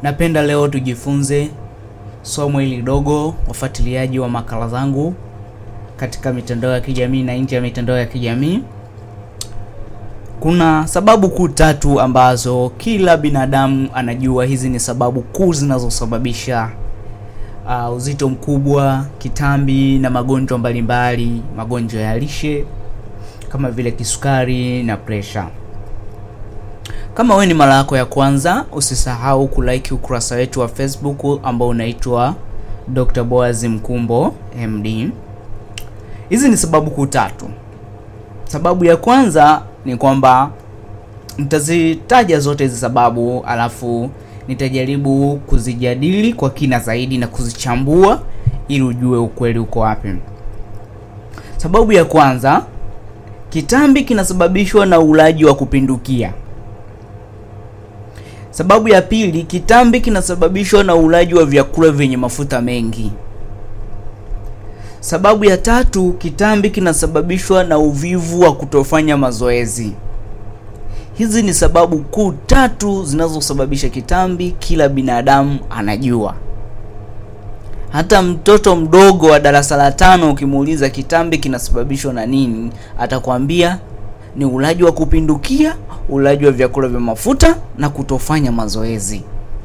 Napenda leo tujifunze somo hili dogo, wafuatiliaji wa makala zangu katika mitandao ya kijamii na nje ya mitandao ya kijamii. Kuna sababu kuu tatu ambazo kila binadamu anajua. Hizi ni sababu kuu zinazosababisha uh, uzito mkubwa, kitambi na magonjwa mbalimbali, magonjwa ya lishe kama vile kisukari na presha. Kama wewe ni mara yako ya kwanza, usisahau kulike ukurasa wetu wa Facebook ambao unaitwa Dr. Boaz Mkumbo MD. Hizi ni sababu kuu tatu. Sababu ya kwanza ni kwamba nitazitaja zote hizi sababu, alafu nitajaribu kuzijadili kwa kina zaidi na kuzichambua ili ujue ukweli uko wapi. Sababu ya kwanza, kitambi kinasababishwa na ulaji wa kupindukia. Sababu ya pili, kitambi kinasababishwa na ulaji wa vyakula vyenye mafuta mengi. Sababu ya tatu, kitambi kinasababishwa na uvivu wa kutofanya mazoezi. Hizi ni sababu kuu tatu zinazosababisha kitambi, kila binadamu anajua. Hata mtoto mdogo wa darasa la tano ukimuuliza kitambi kinasababishwa na nini, atakwambia ni ulaji wa kupindukia, ulaji wa vyakula vya mafuta na kutofanya mazoezi.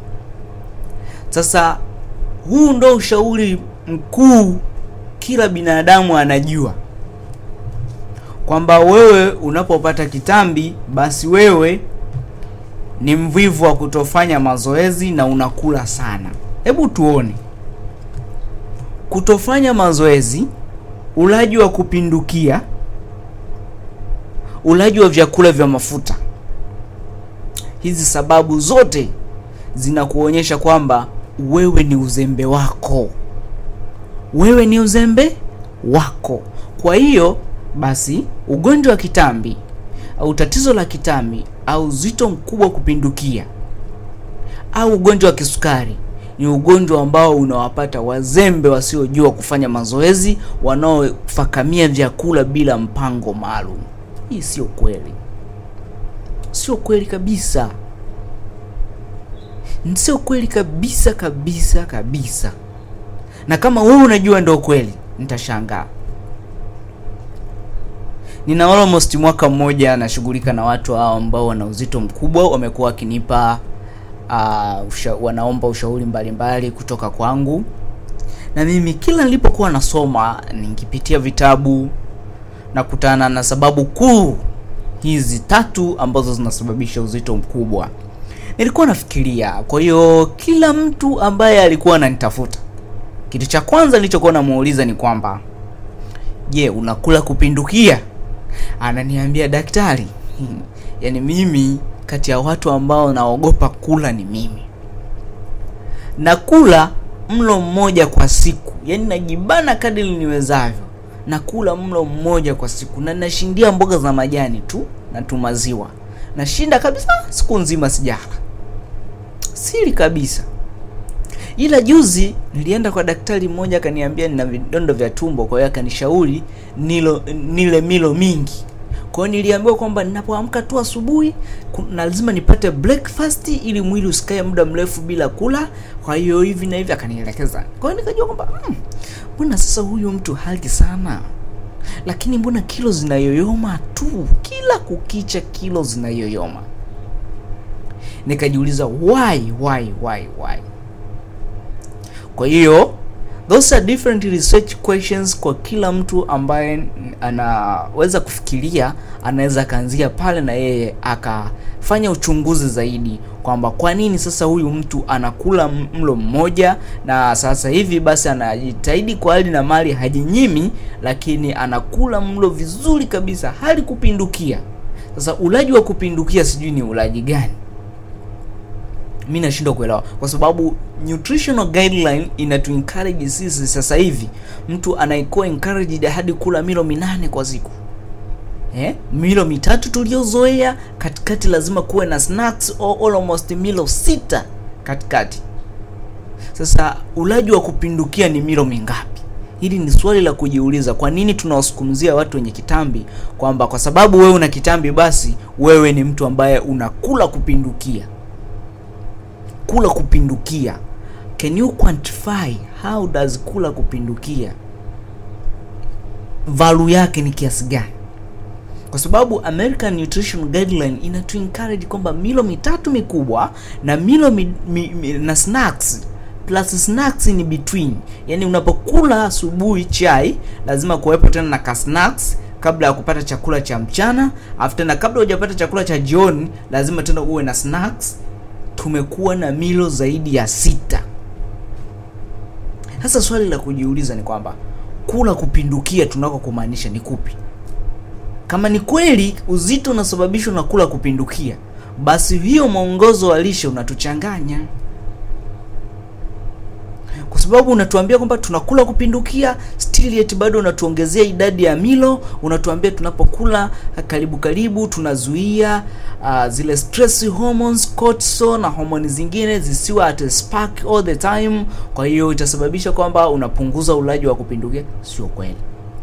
Sasa huu ndo ushauri mkuu kila binadamu anajua kwamba wewe unapopata kitambi, basi wewe ni mvivu wa kutofanya mazoezi na unakula sana. Hebu tuone, kutofanya mazoezi, ulaji wa kupindukia, ulaji wa vyakula vya mafuta. Hizi sababu zote zinakuonyesha kwamba wewe ni uzembe wako, wewe ni uzembe wako. Kwa hiyo basi, ugonjwa wa kitambi au tatizo la kitambi au uzito mkubwa kupindukia au ugonjwa wa kisukari ni ugonjwa ambao unawapata wazembe wasiojua kufanya mazoezi, wanaofakamia vyakula bila mpango maalum. Hii sio kweli, sio kweli kabisa, sio kweli kabisa kabisa kabisa. Na kama wewe unajua ndio kweli, nitashangaa. Nina almost mwaka mmoja nashughulika na watu hao ambao wana uzito mkubwa, wamekuwa wakinipa uh, usha, wanaomba ushauri mbalimbali kutoka kwangu, na mimi kila nilipokuwa nasoma nikipitia vitabu na kutana na sababu kuu hizi tatu ambazo zinasababisha uzito mkubwa, nilikuwa nafikiria. Kwa hiyo kila mtu ambaye alikuwa ananitafuta, kitu cha kwanza nilichokuwa namuuliza ni kwamba, je, unakula kupindukia? Ananiambia daktari, yaani mimi kati ya watu ambao naogopa kula ni mimi. Nakula mlo mmoja kwa siku, yaani najibana kadiri niwezavyo, nakula mlo mmoja kwa siku na nashindia mboga za majani tu na tu maziwa, nashinda kabisa, siku nzima sijala, siri kabisa. Ila juzi nilienda kwa daktari mmoja akaniambia nina vidondo vya tumbo, kwa hiyo akanishauri nilo nile milo mingi. Kwa hiyo niliambiwa kwamba ninapoamka tu asubuhi lazima nipate breakfast ili mwili usikae muda mrefu bila kula. Kwa hiyo hivi na hivi akanielekeza. Kwa hiyo nikajua kwamba mbona hmm, sasa huyu mtu hali sana, lakini mbona kilo zinayoyoma tu, kila kukicha kilo zinayoyoma. Nikajiuliza why why why why kwa hiyo those are different research questions kwa kila mtu ambaye anaweza kufikiria, anaweza akaanzia pale na yeye akafanya uchunguzi zaidi kwamba kwa nini sasa huyu mtu anakula mlo mmoja na sasa hivi basi anajitahidi kwa hali na mali, hajinyimi, lakini anakula mlo vizuri kabisa, hali kupindukia. Sasa ulaji wa kupindukia sijui ni ulaji gani? Mi nashindwa kuelewa kwa sababu nutritional guideline inatu encourage sisi sasa hivi, mtu anaikuwa encouraged hadi kula milo minane kwa siku eh? Milo mitatu tuliozoea, katikati lazima kuwe na snacks or almost milo sita katikati. Sasa ulaji wa kupindukia ni milo mingapi? Hili ni swali la kujiuliza. Kwa nini tunawasukumzia watu wenye kitambi kwamba kwa sababu wewe una kitambi basi wewe ni mtu ambaye unakula kupindukia? kula kupindukia. Can you quantify how does kula kupindukia value yake ni kiasi gani? Kwa sababu American Nutrition Guideline inatu encourage kwamba milo mitatu mikubwa na milo mi, mi, mi, na snacks plus snacks ni between, yaani unapokula asubuhi chai lazima kuwepo tena na ka snacks kabla ya kupata chakula cha mchana, afu tena kabla hujapata chakula cha jioni lazima tena uwe na snacks. Tumekuwa na milo zaidi ya sita. Sasa swali la kujiuliza ni kwamba kula kupindukia tunako kumaanisha ni kupi? Kama ni kweli uzito unasababishwa na kula kupindukia, basi hiyo mwongozo wa lishe unatuchanganya, kwa sababu unatuambia kwamba tunakula kupindukia, still yet bado unatuongezea idadi ya milo. Unatuambia tunapokula karibu karibu tunazuia uh, zile stress hormones cortisol na homoni zingine zisiwe at a spark all the time. Kwa hiyo itasababisha kwamba unapunguza ulaji wa kupindukia. Sio kweli.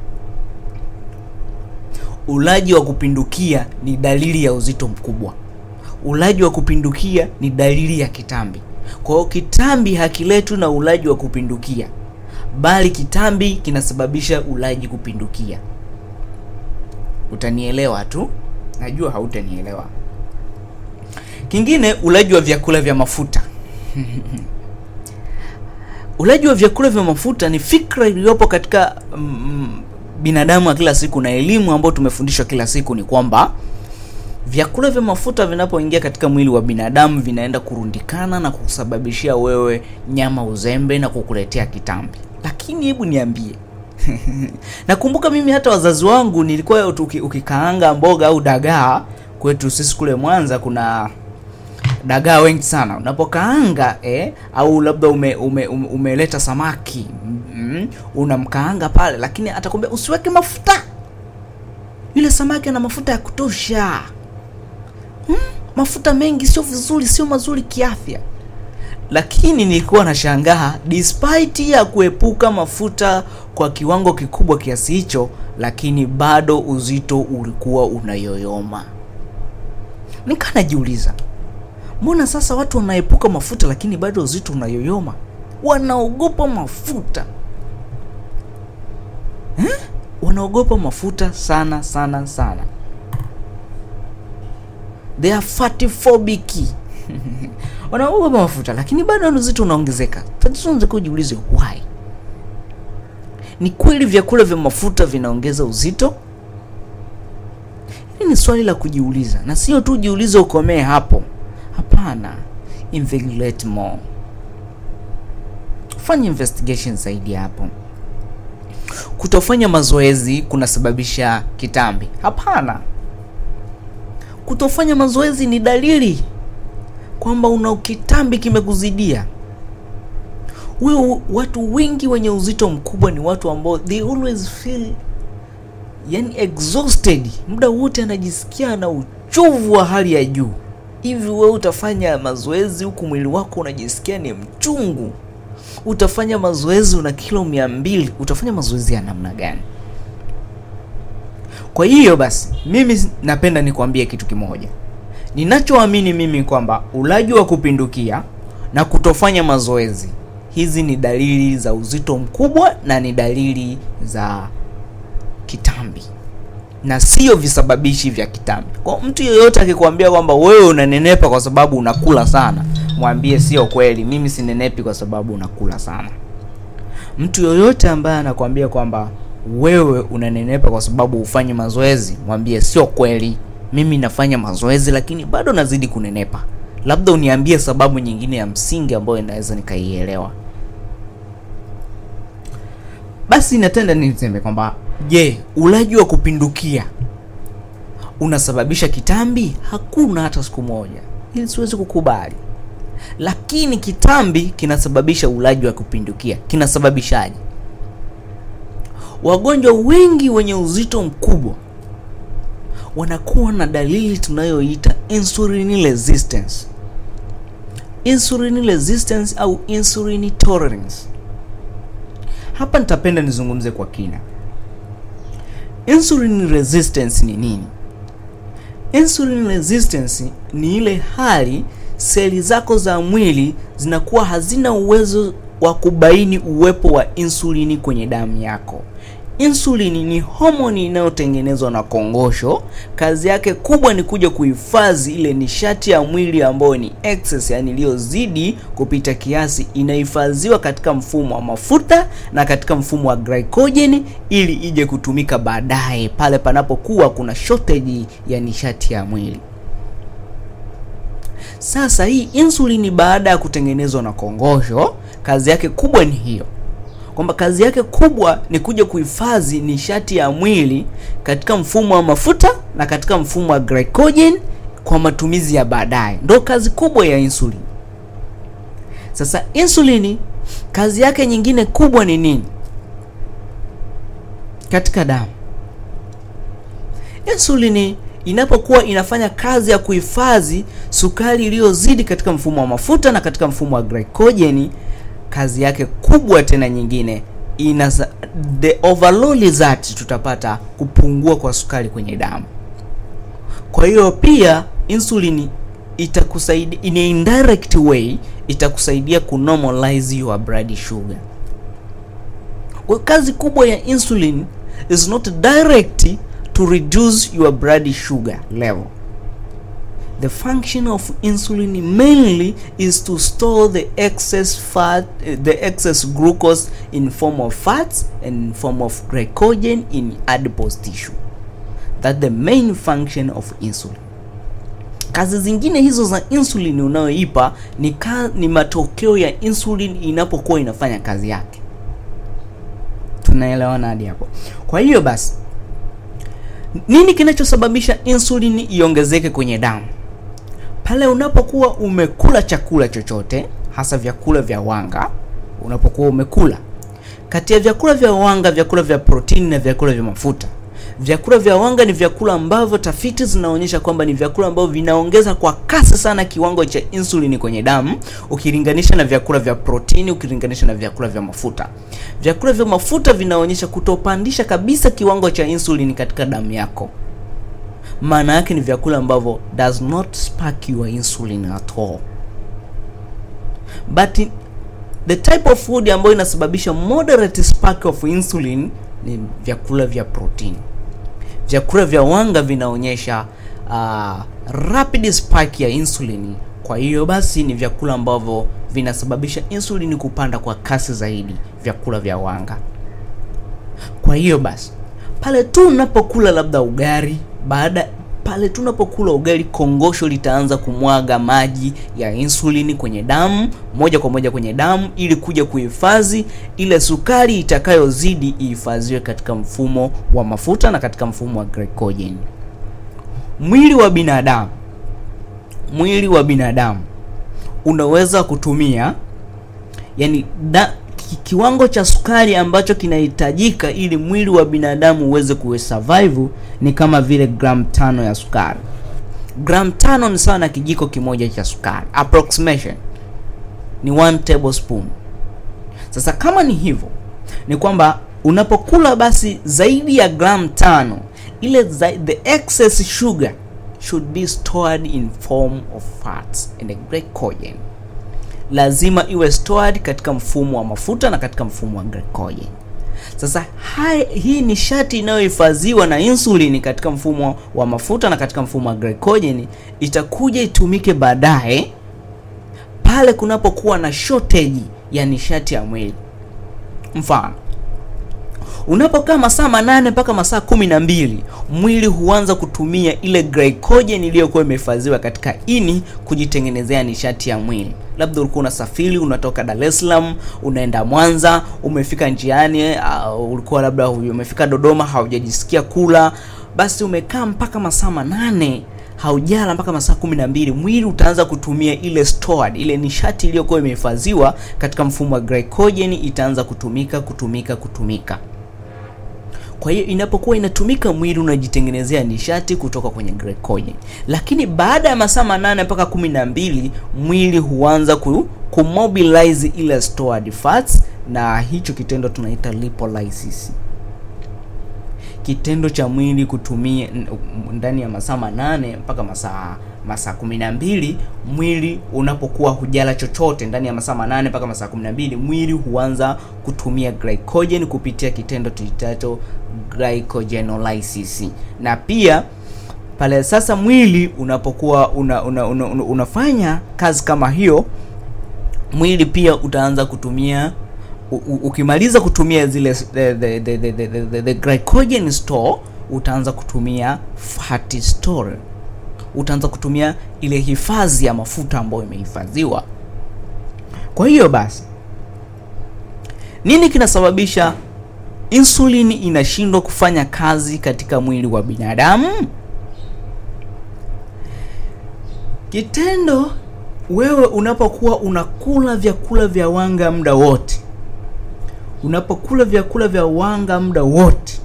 Ulaji wa kupindukia ni dalili ya uzito mkubwa. Ulaji wa kupindukia ni dalili ya kitambi. Kwa hiyo kitambi hakiletwi na ulaji wa kupindukia, bali kitambi kinasababisha ulaji kupindukia. Utanielewa tu, najua hautanielewa. Kingine, ulaji wa vyakula vya mafuta ulaji wa vyakula vya mafuta ni fikra iliyopo katika mm, binadamu wa kila siku na elimu ambayo tumefundishwa kila siku ni kwamba vyakula vya mafuta vinapoingia katika mwili wa binadamu vinaenda kurundikana na kusababishia wewe nyama uzembe na kukuletea kitambi. Lakini hebu niambie nakumbuka mimi hata wazazi wangu nilikuwa uki, ukikaanga mboga au dagaa, kwetu sisi kule Mwanza kuna dagaa wengi sana unapokaanga eh, au labda ume, ume, ume, umeleta samaki mm, unamkaanga pale, lakini atakwambia usiweke mafuta, yule samaki ana mafuta ya kutosha. Hmm, mafuta mengi sio vizuri, sio mazuri kiafya. Lakini nilikuwa nashangaa despite ya kuepuka mafuta kwa kiwango kikubwa kiasi hicho, lakini bado uzito ulikuwa unayoyoma. Nikaa najiuliza mbona sasa watu wanaepuka mafuta lakini bado uzito unayoyoma? Wanaogopa mafuta eh? Wanaogopa mafuta sana sana sana, they are fatty phobic wanaogopa mafuta lakini bado uzito unaongezeka. Tunaweza kujiuliza why. Ni kweli vyakula vya mafuta vinaongeza uzito? Hili ni swali la kujiuliza, na sio tu jiulize ukomee hapo. Hapana, investigate more, fanya investigation zaidi hapo. Kutofanya mazoezi kunasababisha kitambi? Hapana. Kutofanya mazoezi ni dalili kwamba una kitambi kimekuzidia wewe. Watu wengi wenye uzito mkubwa ni watu ambao they always feel yani exhausted, muda wote anajisikia na uchovu wa hali ya juu. Hivi wewe utafanya mazoezi huku mwili wako unajisikia ni mchungu? Utafanya mazoezi una kilo mia mbili, utafanya mazoezi ya namna gani? Kwa hiyo basi, mimi napenda nikwambie kitu kimoja ninachoamini mimi kwamba ulaji wa kupindukia na kutofanya mazoezi, hizi ni dalili za uzito mkubwa na ni dalili za kitambi na sio visababishi vya kitambi. Kwa mtu yeyote akikwambia kwamba wewe unanenepa kwa sababu unakula sana, mwambie sio kweli, mimi sinenepi kwa sababu unakula sana. Mtu yoyote ambaye anakwambia kwamba wewe unanenepa kwa sababu ufanye mazoezi, mwambie sio kweli, mimi nafanya mazoezi lakini bado nazidi kunenepa. Labda uniambie sababu nyingine ya msingi ambayo inaweza nikaielewa. Basi natenda niseme kwamba je, ulaji wa kupindukia unasababisha kitambi? Hakuna hata siku moja, ili siwezi kukubali. Lakini kitambi kinasababisha ulaji wa kupindukia. Kinasababishaje? Wagonjwa wengi wenye uzito mkubwa wanakuwa na dalili tunayoita insulin resistance, insulin resistance au insulin tolerance. Hapa nitapenda nizungumze kwa kina. Insulin resistance ni nini? Insulin resistance ni ile hali seli zako za mwili zinakuwa hazina uwezo wa kubaini uwepo wa insulini kwenye damu yako. Insulini ni homoni inayotengenezwa na kongosho. Kazi yake kubwa ni kuja kuhifadhi ile nishati ya mwili ambayo ni excess, yani iliyozidi kupita kiasi, inahifadhiwa katika mfumo wa mafuta na katika mfumo wa glycogen ili ije kutumika baadaye pale panapokuwa kuna shortage ya nishati ya mwili. Sasa hii insulini baada ya kutengenezwa na kongosho, kazi yake kubwa ni hiyo kwamba kazi yake kubwa ni kuja kuhifadhi nishati ya mwili katika mfumo wa mafuta na katika mfumo wa glycogen kwa matumizi ya baadaye. Ndio kazi kubwa ya insulini. Sasa insulini kazi yake nyingine kubwa ni nini katika damu? Insulini inapokuwa inafanya kazi ya kuhifadhi sukari iliyozidi katika mfumo wa mafuta na katika mfumo wa glycogen kazi yake kubwa tena nyingine ina the overall result, tutapata kupungua kwa sukari kwenye damu. Kwa hiyo pia insulini itakusaidia in a indirect way, itakusaidia kunormalize your blood sugar. Kwa kazi kubwa ya insulin is not direct to reduce your blood sugar level. The function of insulin mainly is to store the excess fat, the excess glucose in form of fats and in form of glycogen in adipose tissue. That the main function of insulin. Kazi zingine hizo za insulin unayoipa ni, ka, ni matokeo ya insulin inapokuwa inafanya kazi yake. Tunaelewana hadi hapo? Kwa hiyo basi, nini kinachosababisha insulin iongezeke kwenye damu? Pale unapokuwa umekula chakula chochote, hasa vyakula vya wanga, unapokuwa umekula kati ya vyakula vya wanga, vyakula vya protini na vyakula vya mafuta. Vyakula vya wanga ni vyakula ambavyo tafiti zinaonyesha kwamba ni vyakula ambavyo vinaongeza kwa kasi sana kiwango cha insulini kwenye damu ukilinganisha na vyakula vya protini, ukilinganisha na vyakula vya mafuta. Vyakula vya mafuta vinaonyesha kutopandisha kabisa kiwango cha insulini katika damu yako. Maana yake ni vyakula ambavyo does not spark your insulin at all. But the type of food ambayo inasababisha moderate spark of insulin ni vyakula vya protini. Vyakula vya wanga vinaonyesha uh, rapid spike ya insulin. Kwa hiyo basi ni vyakula ambavyo vinasababisha insulin kupanda kwa kasi zaidi, vyakula vya wanga. Kwa hiyo basi pale tu unapokula labda ugali, baada pale tu unapokula ugali, kongosho litaanza kumwaga maji ya insulini kwenye damu moja kwa moja kwenye damu, ili kuja kuhifadhi ile sukari itakayozidi ihifadhiwe katika mfumo wa mafuta na katika mfumo wa glycogen. Mwili wa binadamu, mwili wa binadamu unaweza kutumia yani da, kiwango cha sukari ambacho kinahitajika ili mwili wa binadamu uweze kusurvive ni kama vile gram tano ya sukari. Gram tano ni sawa na kijiko kimoja cha sukari, approximation ni one tablespoon. Sasa kama ni hivyo, ni kwamba unapokula basi zaidi ya gram tano, ile the excess sugar should be stored in form of fats and glycogen lazima iwe stored katika mfumo wa mafuta na katika mfumo wa glycogen. Sasa hai, hii nishati inayohifadhiwa na insulini katika mfumo wa mafuta na katika mfumo wa glycogen itakuja itumike baadaye pale kunapokuwa na shortage ya nishati ya mwili. Mfano, unapokaa masaa manane mpaka masaa kumi na mbili mwili huanza kutumia ile glycogen iliyokuwa imehifadhiwa katika ini kujitengenezea nishati ya mwili. Labda ulikuwa unasafiri unatoka Dar es Salaam unaenda Mwanza, umefika njiani, uh, ulikuwa labda umefika Dodoma, haujajisikia kula, basi umekaa mpaka masaa manane haujala mpaka masaa kumi na mbili mwili utaanza kutumia ile stored, ile nishati iliyokuwa imehifadhiwa katika mfumo wa glycogen itaanza kutumika kutumika kutumika. Kwa hiyo inapokuwa inatumika, mwili unajitengenezea nishati kutoka kwenye glycogen, lakini baada ya masaa manane mpaka kumi na mbili mwili huanza ku, kumobilize ile stored fats, na hicho kitendo tunaita lipolysis. Kitendo cha mwili kutumia ndani ya masaa manane mpaka masaa masaa kumi na mbili mwili unapokuwa hujala chochote ndani ya masaa manane mpaka masaa kumi na mbili mwili huanza kutumia glycogen kupitia kitendo tuitacho glycogenolysis na pia pale sasa mwili unapokuwa una, una, una, una, unafanya kazi kama hiyo mwili pia utaanza kutumia u, u, ukimaliza kutumia zile the, the, the, the, the, the, the glycogen store utaanza kutumia fat store utaanza kutumia ile hifadhi ya mafuta ambayo imehifadhiwa kwa hiyo basi nini kinasababisha insulin inashindwa kufanya kazi katika mwili wa binadamu kitendo wewe unapokuwa unakula vyakula vya wanga muda wote unapokula vyakula vya wanga muda wote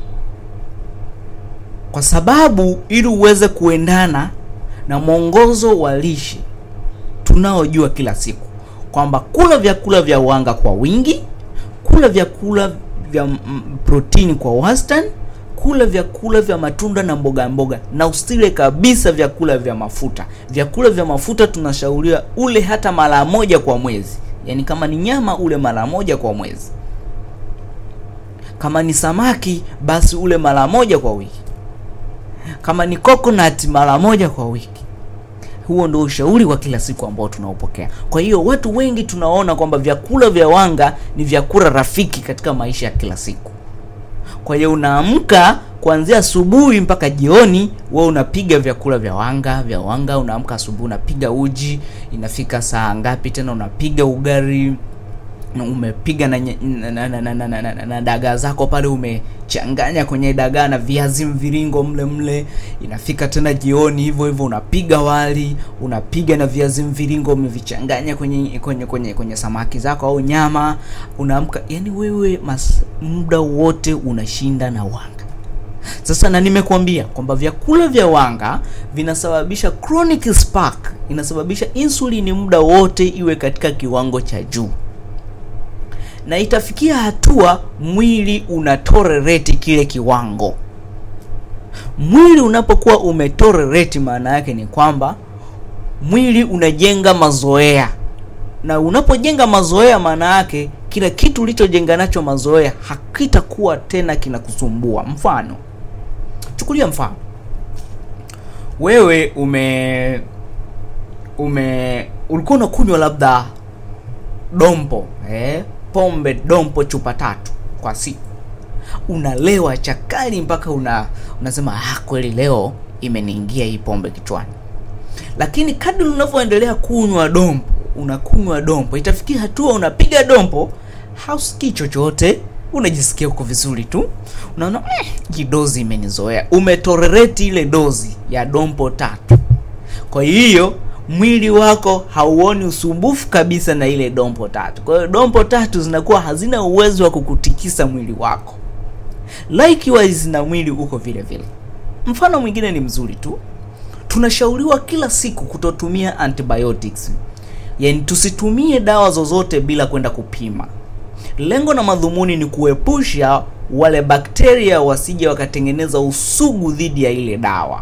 kwa sababu ili uweze kuendana na mwongozo wa lishe tunaojua kila siku kwamba kula vyakula vya wanga kwa wingi kula vyakula vya mm, protini kwa wastani kula vyakula vya matunda na mboga mboga na usile kabisa vyakula vya mafuta vyakula vya mafuta tunashauriwa ule hata mara moja kwa mwezi yaani kama ni nyama ule mara moja kwa mwezi kama ni samaki basi ule mara moja kwa wiki kama ni coconut mara moja kwa wiki huo ndio ushauri wa kila siku ambao tunaopokea kwa hiyo watu wengi tunaona kwamba vyakula vya wanga ni vyakula rafiki katika maisha ya kila siku kwa hiyo unaamka kuanzia asubuhi mpaka jioni we unapiga vyakula vya wanga vya wanga unaamka asubuhi unapiga uji inafika saa ngapi tena unapiga ugari na umepiga na, nye- na, na, na, na, na, na, na, na dagaa zako pale umechanganya kwenye dagaa na viazi mviringo mle mle inafika tena jioni hivyo hivyo unapiga wali unapiga na viazi mviringo umevichanganya kwenye kwenye kwenye kwenye samaki zako au nyama unaamka yani wewe mas, muda wote unashinda na wanga sasa na nimekuambia kwamba vyakula vya wanga vinasababisha chronic spark inasababisha insulini muda wote iwe katika kiwango cha juu na itafikia hatua mwili unatolerate kile kiwango mwili unapokuwa umetolerate maana yake ni kwamba mwili unajenga mazoea na unapojenga mazoea maana yake kila kitu ulichojenga nacho mazoea hakitakuwa tena kinakusumbua mfano chukulia mfano wewe ume ume ulikuwa unakunywa labda dompo eh, pombe dompo chupa tatu kwa siku unalewa chakali mpaka una unasema ah, kweli leo imeniingia hii pombe kichwani lakini kadri unavyoendelea kunywa dompo unakunywa dompo itafikia hatua unapiga dompo hausikii chochote unajisikia uko vizuri tu unaona mm, hii dozi imenizoea umetorereti ile dozi ya dompo tatu kwa hiyo mwili wako hauoni usumbufu kabisa na ile dompo tatu kwa hiyo dompo tatu zinakuwa hazina uwezo wa kukutikisa mwili wako likewise na mwili uko vile vile mfano mwingine ni mzuri tu tunashauriwa kila siku kutotumia antibiotics yaani tusitumie dawa zozote bila kwenda kupima lengo na madhumuni ni kuepusha wale bakteria wasije wakatengeneza usugu dhidi ya ile dawa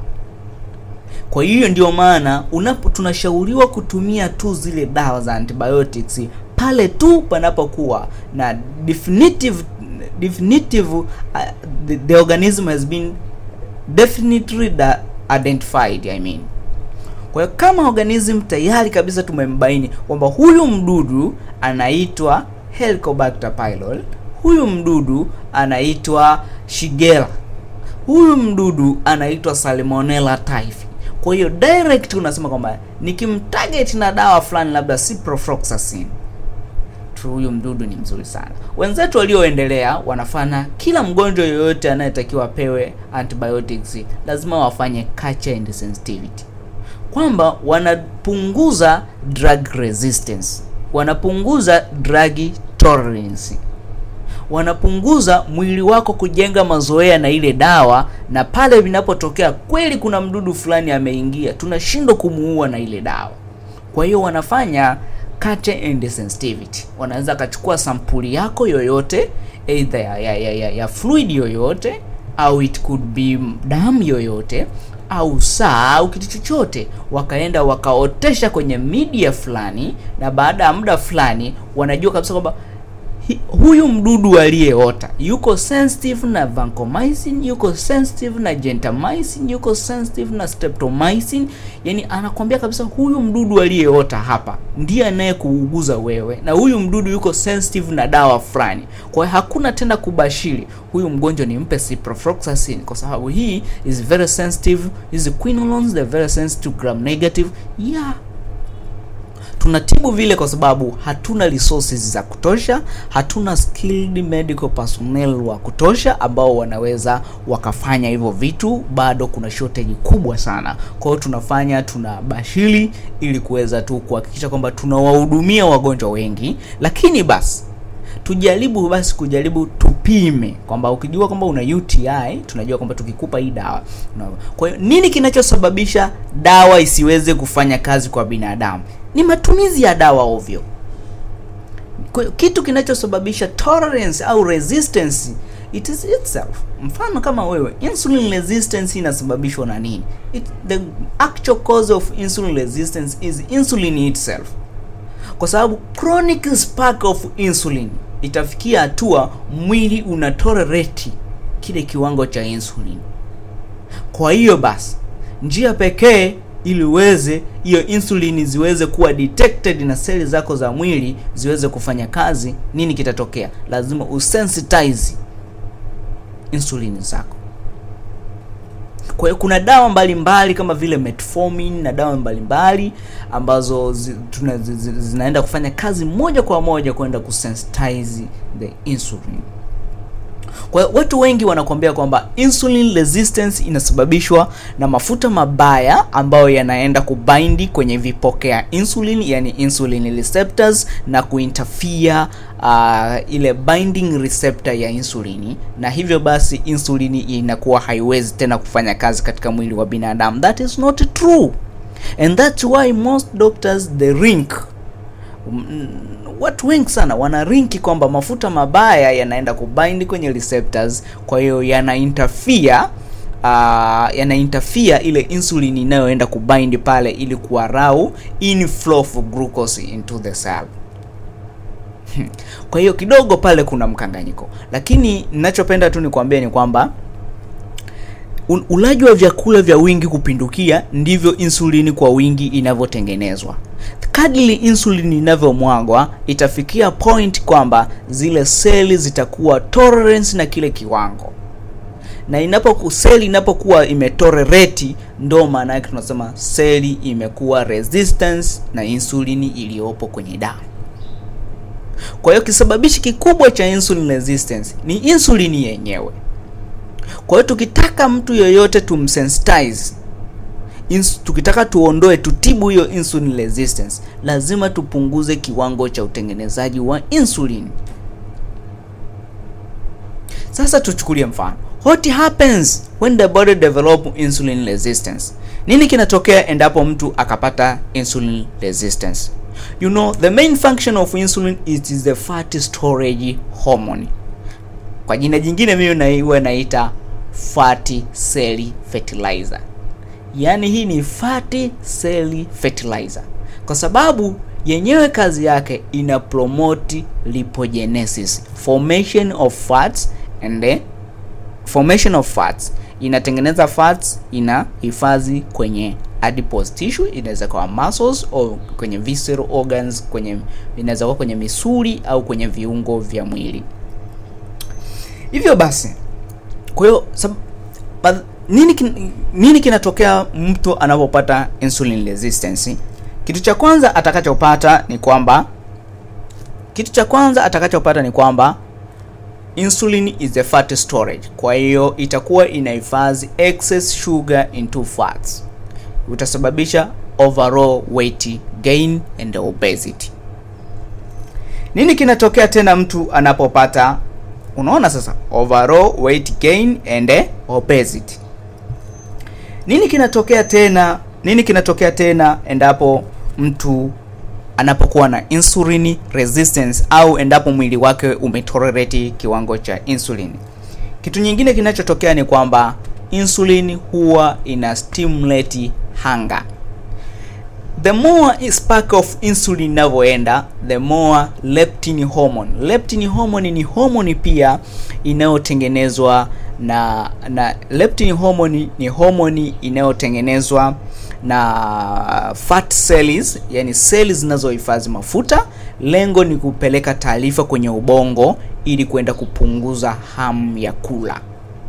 kwa hiyo ndio maana unapo tunashauriwa kutumia tu zile dawa za antibiotics pale tu panapokuwa na definitive definitive uh, the, the organism has been definitely da, identified I mean kwa hiyo kama organism tayari kabisa tumembaini kwamba huyu mdudu anaitwa Helicobacter pylori, huyu mdudu anaitwa Shigella, huyu mdudu anaitwa Salmonella typhi. Kwa hiyo direct unasema kwamba nikimtarget na dawa fulani labda ciprofloxacin tu huyu mdudu ni mzuri sana. Wenzetu walioendelea wanafanya kila mgonjwa yoyote anayetakiwa apewe antibiotics lazima wafanye culture and sensitivity, kwamba wanapunguza drug resistance, wanapunguza drug tolerance, wanapunguza mwili wako kujenga mazoea na ile dawa, na pale vinapotokea kweli kuna mdudu fulani ameingia, tunashindwa kumuua na ile dawa. Kwa hiyo wanafanya culture and sensitivity. Wanaweza akachukua sampuli yako yoyote either ya, ya, ya, ya, ya fluid yoyote au it could be damu yoyote, au saa au kitu chochote, wakaenda wakaotesha kwenye media fulani, na baada ya muda fulani wanajua kabisa kwamba hi- huyu mdudu aliyeota yuko sensitive na vancomycin, yuko sensitive na gentamicin, yuko sensitive na streptomycin. Yani anakwambia kabisa huyu mdudu aliyeota hapa ndiye anayekuuguza wewe, na huyu mdudu yuko sensitive na dawa fulani. Kwa hiyo hakuna tena kubashiri huyu mgonjwa nimpe ciprofloxacin kwa sababu hii is very sensitive, hizi quinolones they very sensitive gram negative yeah tunatibu vile kwa sababu hatuna resources za kutosha, hatuna skilled medical personnel wa kutosha ambao wanaweza wakafanya hivyo vitu. Bado kuna shortage kubwa sana. Kwa hiyo tunafanya tunabashiri ili kuweza tu kuhakikisha kwamba tunawahudumia wagonjwa wengi, lakini basi tujaribu basi kujaribu tupime kwamba ukijua kwamba una UTI tunajua kwamba tukikupa hii dawa una- kwa hiyo nini kinachosababisha dawa isiweze kufanya kazi kwa binadamu ni matumizi ya dawa ovyo kwa hiyo kitu kinachosababisha tolerance au resistance it is itself mfano kama wewe insulin resistance inasababishwa na nini it, the actual cause of insulin resistance is insulin itself kwa sababu chronic spike of insulin itafikia hatua mwili una tolerate kile kiwango cha insulin. Kwa hiyo basi, njia pekee ili uweze hiyo insulin ziweze kuwa detected na seli zako za mwili ziweze kufanya kazi, nini kitatokea? Lazima usensitize insulin zako. Kwa hiyo kuna dawa mbalimbali mbali kama vile metformin na dawa mbalimbali mbali, ambazo zi, tuna, zi, zi, zinaenda kufanya kazi moja kwa moja kwenda kusensitize the insulin. Kwa hiyo watu wengi wanakuambia kwamba insulin resistance inasababishwa na mafuta mabaya ambayo yanaenda kubindi kwenye vipokea insulin, yani insulin receptors na kuinterfere uh, ile binding receptor ya insulini, na hivyo basi insulini inakuwa haiwezi tena kufanya kazi katika mwili wa binadamu. That is not true and that's why most doctors they rink Mm, watu wengi sana wana rinki kwamba mafuta mabaya yanaenda kubind kwenye receptors, kwa hiyo yana interfere uh, yana interfere ile insulin inayoenda kubind pale ili kuarau inflow of glucose into the cell. Kwa hiyo kidogo pale kuna mkanganyiko, lakini ninachopenda tu nikwambie ni kwamba ulaji wa vyakula vya wingi kupindukia ndivyo insulini kwa wingi inavyotengenezwa. Kadiri insulin inavyomwagwa itafikia point kwamba zile seli zitakuwa tolerance na kile kiwango, na inapo seli inapokuwa imetolerate, ndo maana yake tunasema seli imekuwa resistance na insulini iliyopo kwenye damu. Kwa hiyo kisababishi kikubwa cha insulin resistance ni insulini yenyewe. Kwa hiyo tukitaka mtu yoyote tumsensitize Ins, tukitaka tuondoe tutibu hiyo insulin resistance, lazima tupunguze kiwango cha utengenezaji wa insulin. Sasa tuchukulie mfano, what happens when the body develop insulin resistance? Nini kinatokea endapo mtu akapata insulin resistance? You know, the main function of insulin it is the fat storage hormone. Kwa jina jingine mimi naiwa naita fatty cell fertilizer. Yaani hii ni fatty cell fertilizer kwa sababu yenyewe kazi yake ina promote lipogenesis, formation of fats and the formation of fats, inatengeneza fats, ina hifadhi kwenye adipose tissue, inaweza kuwa muscles au kwenye visceral organs, kwenye inaweza kuwa kwenye misuli au kwenye viungo vya mwili. Hivyo basi, kwa hiyo nini kin, nini kinatokea mtu anapopata insulin resistance? Kitu cha kwanza atakachopata ni kwamba kitu cha kwanza atakachopata ni kwamba insulin is a fat storage, kwa hiyo itakuwa inahifadhi excess sugar into fats, utasababisha overall weight gain and obesity. Nini kinatokea tena mtu anapopata unaona sasa, overall weight gain and obesity nini kinatokea tena? Nini kinatokea tena endapo mtu anapokuwa na insulin resistance au endapo mwili wake umetolerate kiwango cha insulin? Kitu nyingine kinachotokea ni kwamba insulin huwa ina stimulate hunger the more spark of insulin inavyoenda the more leptin hormone leptin hormone ni hormone pia inayotengenezwa na na leptin hormone ni hormone inayotengenezwa na fat cells yani seli zinazohifadhi mafuta lengo ni kupeleka taarifa kwenye ubongo ili kwenda kupunguza hamu ya kula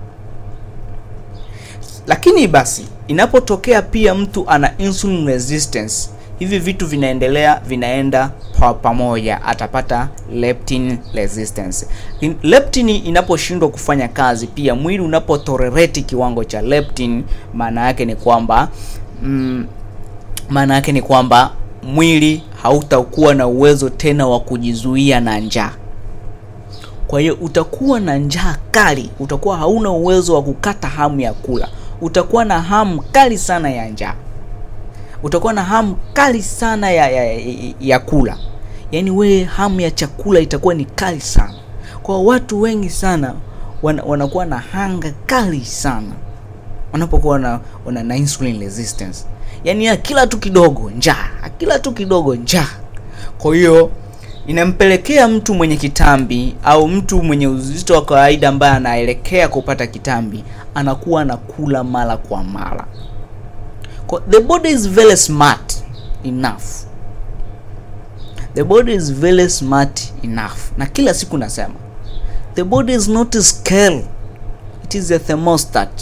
lakini basi inapotokea pia mtu ana insulin resistance hivi vitu vinaendelea vinaenda pa pamoja atapata leptin resistance In, leptin inaposhindwa kufanya kazi pia mwili unapotolerate kiwango cha leptin maana yake ni kwamba mm, maana yake ni kwamba mwili hautakuwa na uwezo tena wa kujizuia na njaa kwa hiyo utakuwa na njaa kali utakuwa hauna uwezo wa kukata hamu ya kula utakuwa na hamu kali sana ya njaa utakuwa na hamu kali sana ya, ya, ya, ya kula yaani wewe hamu ya chakula itakuwa ni kali sana kwa watu wengi sana wana, wanakuwa na hanga kali sana wanapokuwa na, wana, na insulin resistance yaani ya kila tu kidogo njaa kila tu kidogo njaa kwa hiyo inampelekea mtu mwenye kitambi au mtu mwenye uzito wa kawaida ambaye anaelekea kupata kitambi anakuwa anakula mara kwa mara the body is very smart enough the body is very smart enough na kila siku nasema the body is not a scale it is a thermostat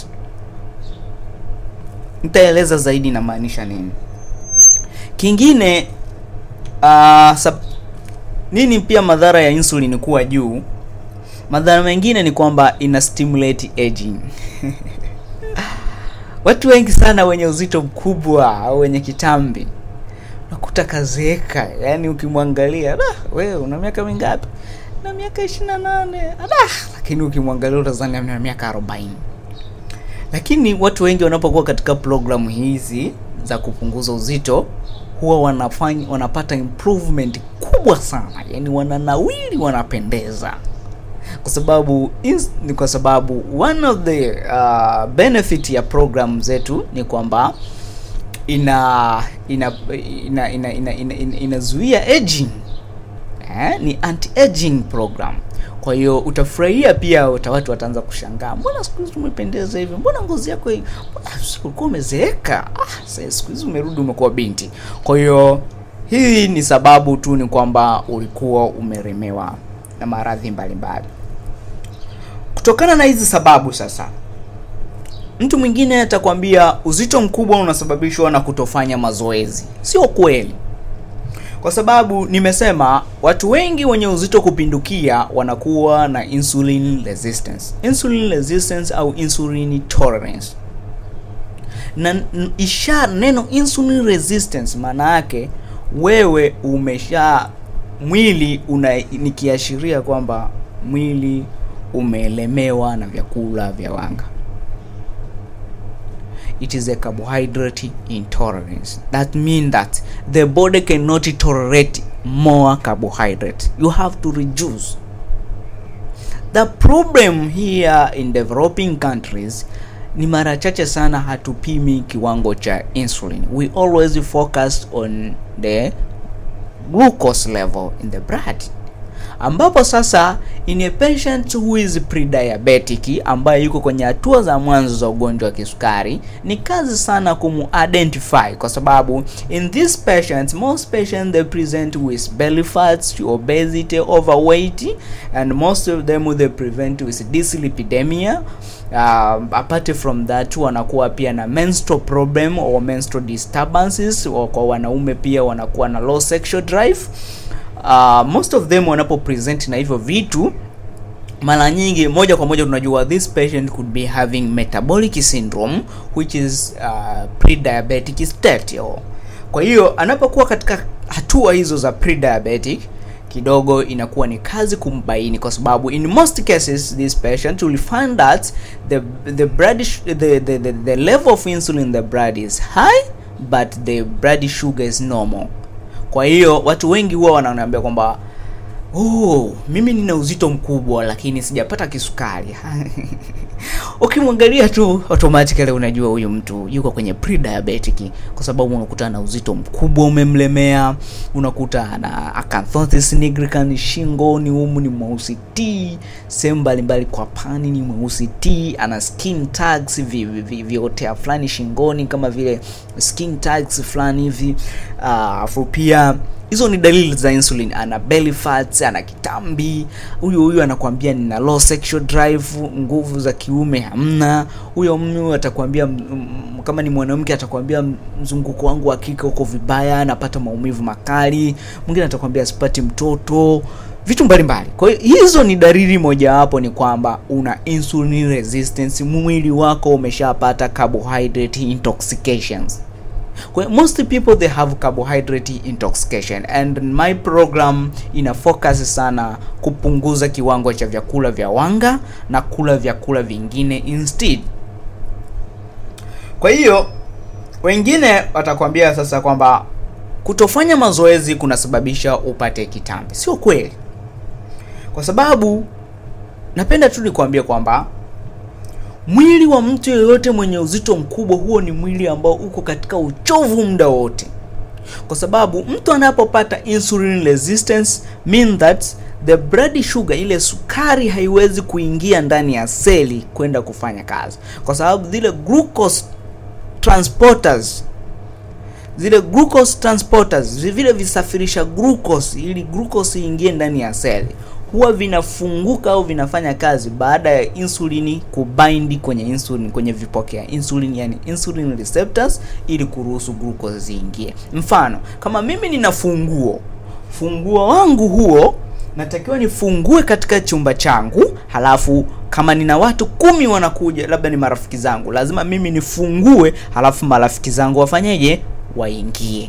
nitaeleza zaidi inamaanisha nini kingine uh, sab- nini pia madhara ya insulin kuwa juu madhara mengine ni kwamba ina stimulate aging watu wengi sana wenye uzito mkubwa au wenye kitambi nakuta kazeeka yani ukimwangalia wewe una miaka mingapi na miaka ishiri na nane lakini ukimwangalia utazani ana miaka arobaini lakini watu wengi wanapokuwa katika programu hizi za kupunguza uzito huwa wanafanya wanapata improvement kubwa sana yani wananawili wanapendeza kwa sababu ins, ni kwa sababu one of the uh, benefit ya program zetu ni kwamba ina ina ina ina ina, ina, ina, inazuia aging eh, ni anti aging program kwa hiyo utafurahia pia uta watu wataanza kushangaa mbona siku hizi umependeza hivi mbona ngozi yako hivi ulikuwa umezeeka ah, siku hizi umerudi umekuwa binti kwa hiyo hii ni sababu tu ni kwamba ulikuwa umeremewa na maradhi mbalimbali kutokana na hizi sababu sasa mtu mwingine atakwambia uzito mkubwa unasababishwa na kutofanya mazoezi sio kweli kwa sababu nimesema watu wengi wenye uzito kupindukia wanakuwa na insulin resistance insulin resistance au insulin tolerance na isha neno insulin resistance maana yake wewe umesha mwili una nikiashiria kwamba mwili umeelemewa na vyakula vya wanga it is a carbohydrate intolerance that means that the body cannot tolerate more carbohydrate you have to reduce the problem here in developing countries ni mara chache sana hatupimi kiwango cha insulin we always focus on the glucose level in the blood ambapo sasa in a patient who is prediabetic ambaye yuko kwenye hatua za mwanzo za ugonjwa wa kisukari ni kazi sana kumu-identify kwa sababu in this patient most patients they present with belly fats obesity overweight and most of them they present with dyslipidemia uh, apart from that wanakuwa pia na menstrual problem or menstrual disturbances or kwa wanaume pia wanakuwa na low sexual drive uh, most of them wanapo present na hivyo vitu mara nyingi moja kwa moja tunajua this patient could be having metabolic syndrome which is uh, pre-diabetic state or. kwa hiyo anapokuwa katika hatua hizo za pre-diabetic kidogo inakuwa ni kazi kumbaini kwa sababu in most cases this patient will find that the the blood the, the, the, the level of insulin in the blood is high but the blood sugar is normal kwa hiyo watu wengi huwa wananiambia kwamba oh, mimi nina uzito mkubwa lakini sijapata kisukari ukimwangalia tu automatically unajua huyu mtu yuko kwenye pre-diabetic kwa sababu unakuta ana uzito mkubwa umemlemea unakuta ana acanthosis nigricans shingoni humu ni mweusi t sehemu mbalimbali kwa pani ni mweusi t ana skin tags vi- vi- vi- viotea fulani shingoni kama vile skin tags fulani hivi alafu pia hizo ni dalili za insulin ana belly fats ana kitambi huyu huyu anakuambia nina low sexual drive nguvu za kiume hamna huyo mtu atakwambia m- m- kama ni mwanamke atakwambia m- mzunguko wangu wa kike uko vibaya napata maumivu makali mwingine atakwambia sipati mtoto vitu mbalimbali kwa hiyo hizo ni dalili mojawapo ni kwamba una insulin resistance mwili wako umeshapata carbohydrate intoxications kwa hiyo most people they have carbohydrate intoxication and my program ina focus sana kupunguza kiwango cha vyakula vya wanga na kula vyakula vingine instead kwa hiyo wengine watakwambia sasa kwamba kutofanya mazoezi kunasababisha upate kitambi sio kweli kwa sababu napenda tu nikwambie kwamba mwili wa mtu yeyote mwenye uzito mkubwa huo ni mwili ambao uko katika uchovu muda wote kwa sababu mtu anapopata insulin resistance mean that the blood sugar ile sukari haiwezi kuingia ndani ya seli kwenda kufanya kazi kwa sababu zile glucose transporters zile glucose transporters vile visafirisha glucose ili glucose iingie ndani ya seli huwa vinafunguka au vinafanya kazi baada ya insulini kubindi kwenye insulin kwenye vipokea insulin yani insulin receptors ili kuruhusu glucose ziingie mfano kama mimi nina funguo funguo wangu huo natakiwa nifungue katika chumba changu halafu kama nina watu kumi wanakuja labda ni marafiki zangu lazima mimi nifungue halafu marafiki zangu wafanyeje waingie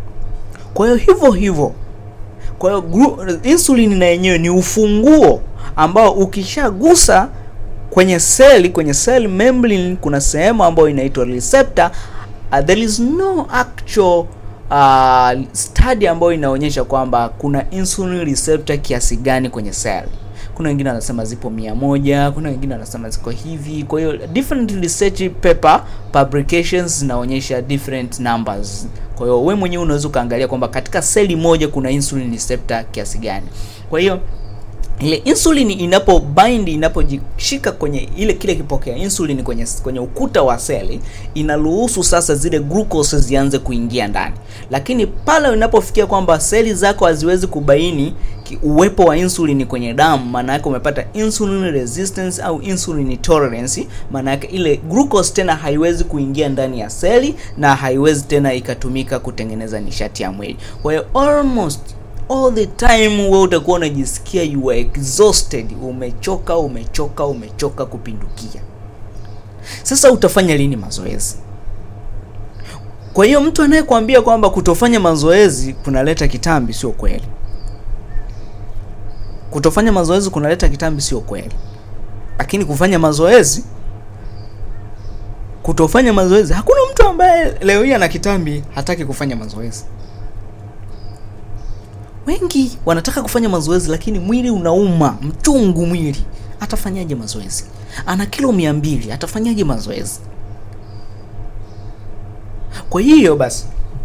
kwa hiyo hivyo hivyo kwa hiyo glu- insulin na yenyewe ni ufunguo ambao ukishagusa kwenye seli kwenye cell membrane kuna sehemu ambayo inaitwa receptor uh, there is no actual uh, study ambayo inaonyesha kwamba kuna insulin receptor kiasi gani kwenye cell kuna wengine wanasema zipo mia moja kuna wengine wanasema ziko hivi kwa hiyo different research paper publications zinaonyesha different numbers kwa hiyo we mwenyewe unaweza ukaangalia kwamba katika seli moja kuna insulin receptor kiasi gani kwa hiyo ile insulin inapo bind inapojishika kwenye ile kile kipokea insulin kwenye kwenye ukuta wa seli inaruhusu sasa zile glucose zianze kuingia ndani lakini pale inapofikia kwamba seli zako haziwezi kubaini ki- uwepo wa insulin kwenye damu maana yake umepata insulin resistance au insulin tolerance maana yake ile glucose tena haiwezi kuingia ndani ya seli na haiwezi tena ikatumika kutengeneza nishati ya mwili kwa hiyo almost all the time wewe utakuwa unajisikia you are exhausted umechoka umechoka umechoka kupindukia sasa utafanya lini mazoezi kwa hiyo mtu anayekwambia kwamba kutofanya mazoezi kunaleta kitambi sio kweli kutofanya mazoezi kunaleta kitambi sio kweli lakini kufanya mazoezi kutofanya mazoezi hakuna mtu ambaye leo hii ana kitambi hataki kufanya mazoezi wengi wanataka kufanya mazoezi lakini mwili unauma mchungu mwili atafanyaje mazoezi ana kilo mia mbili atafanyaje mazoezi kwa hiyo basi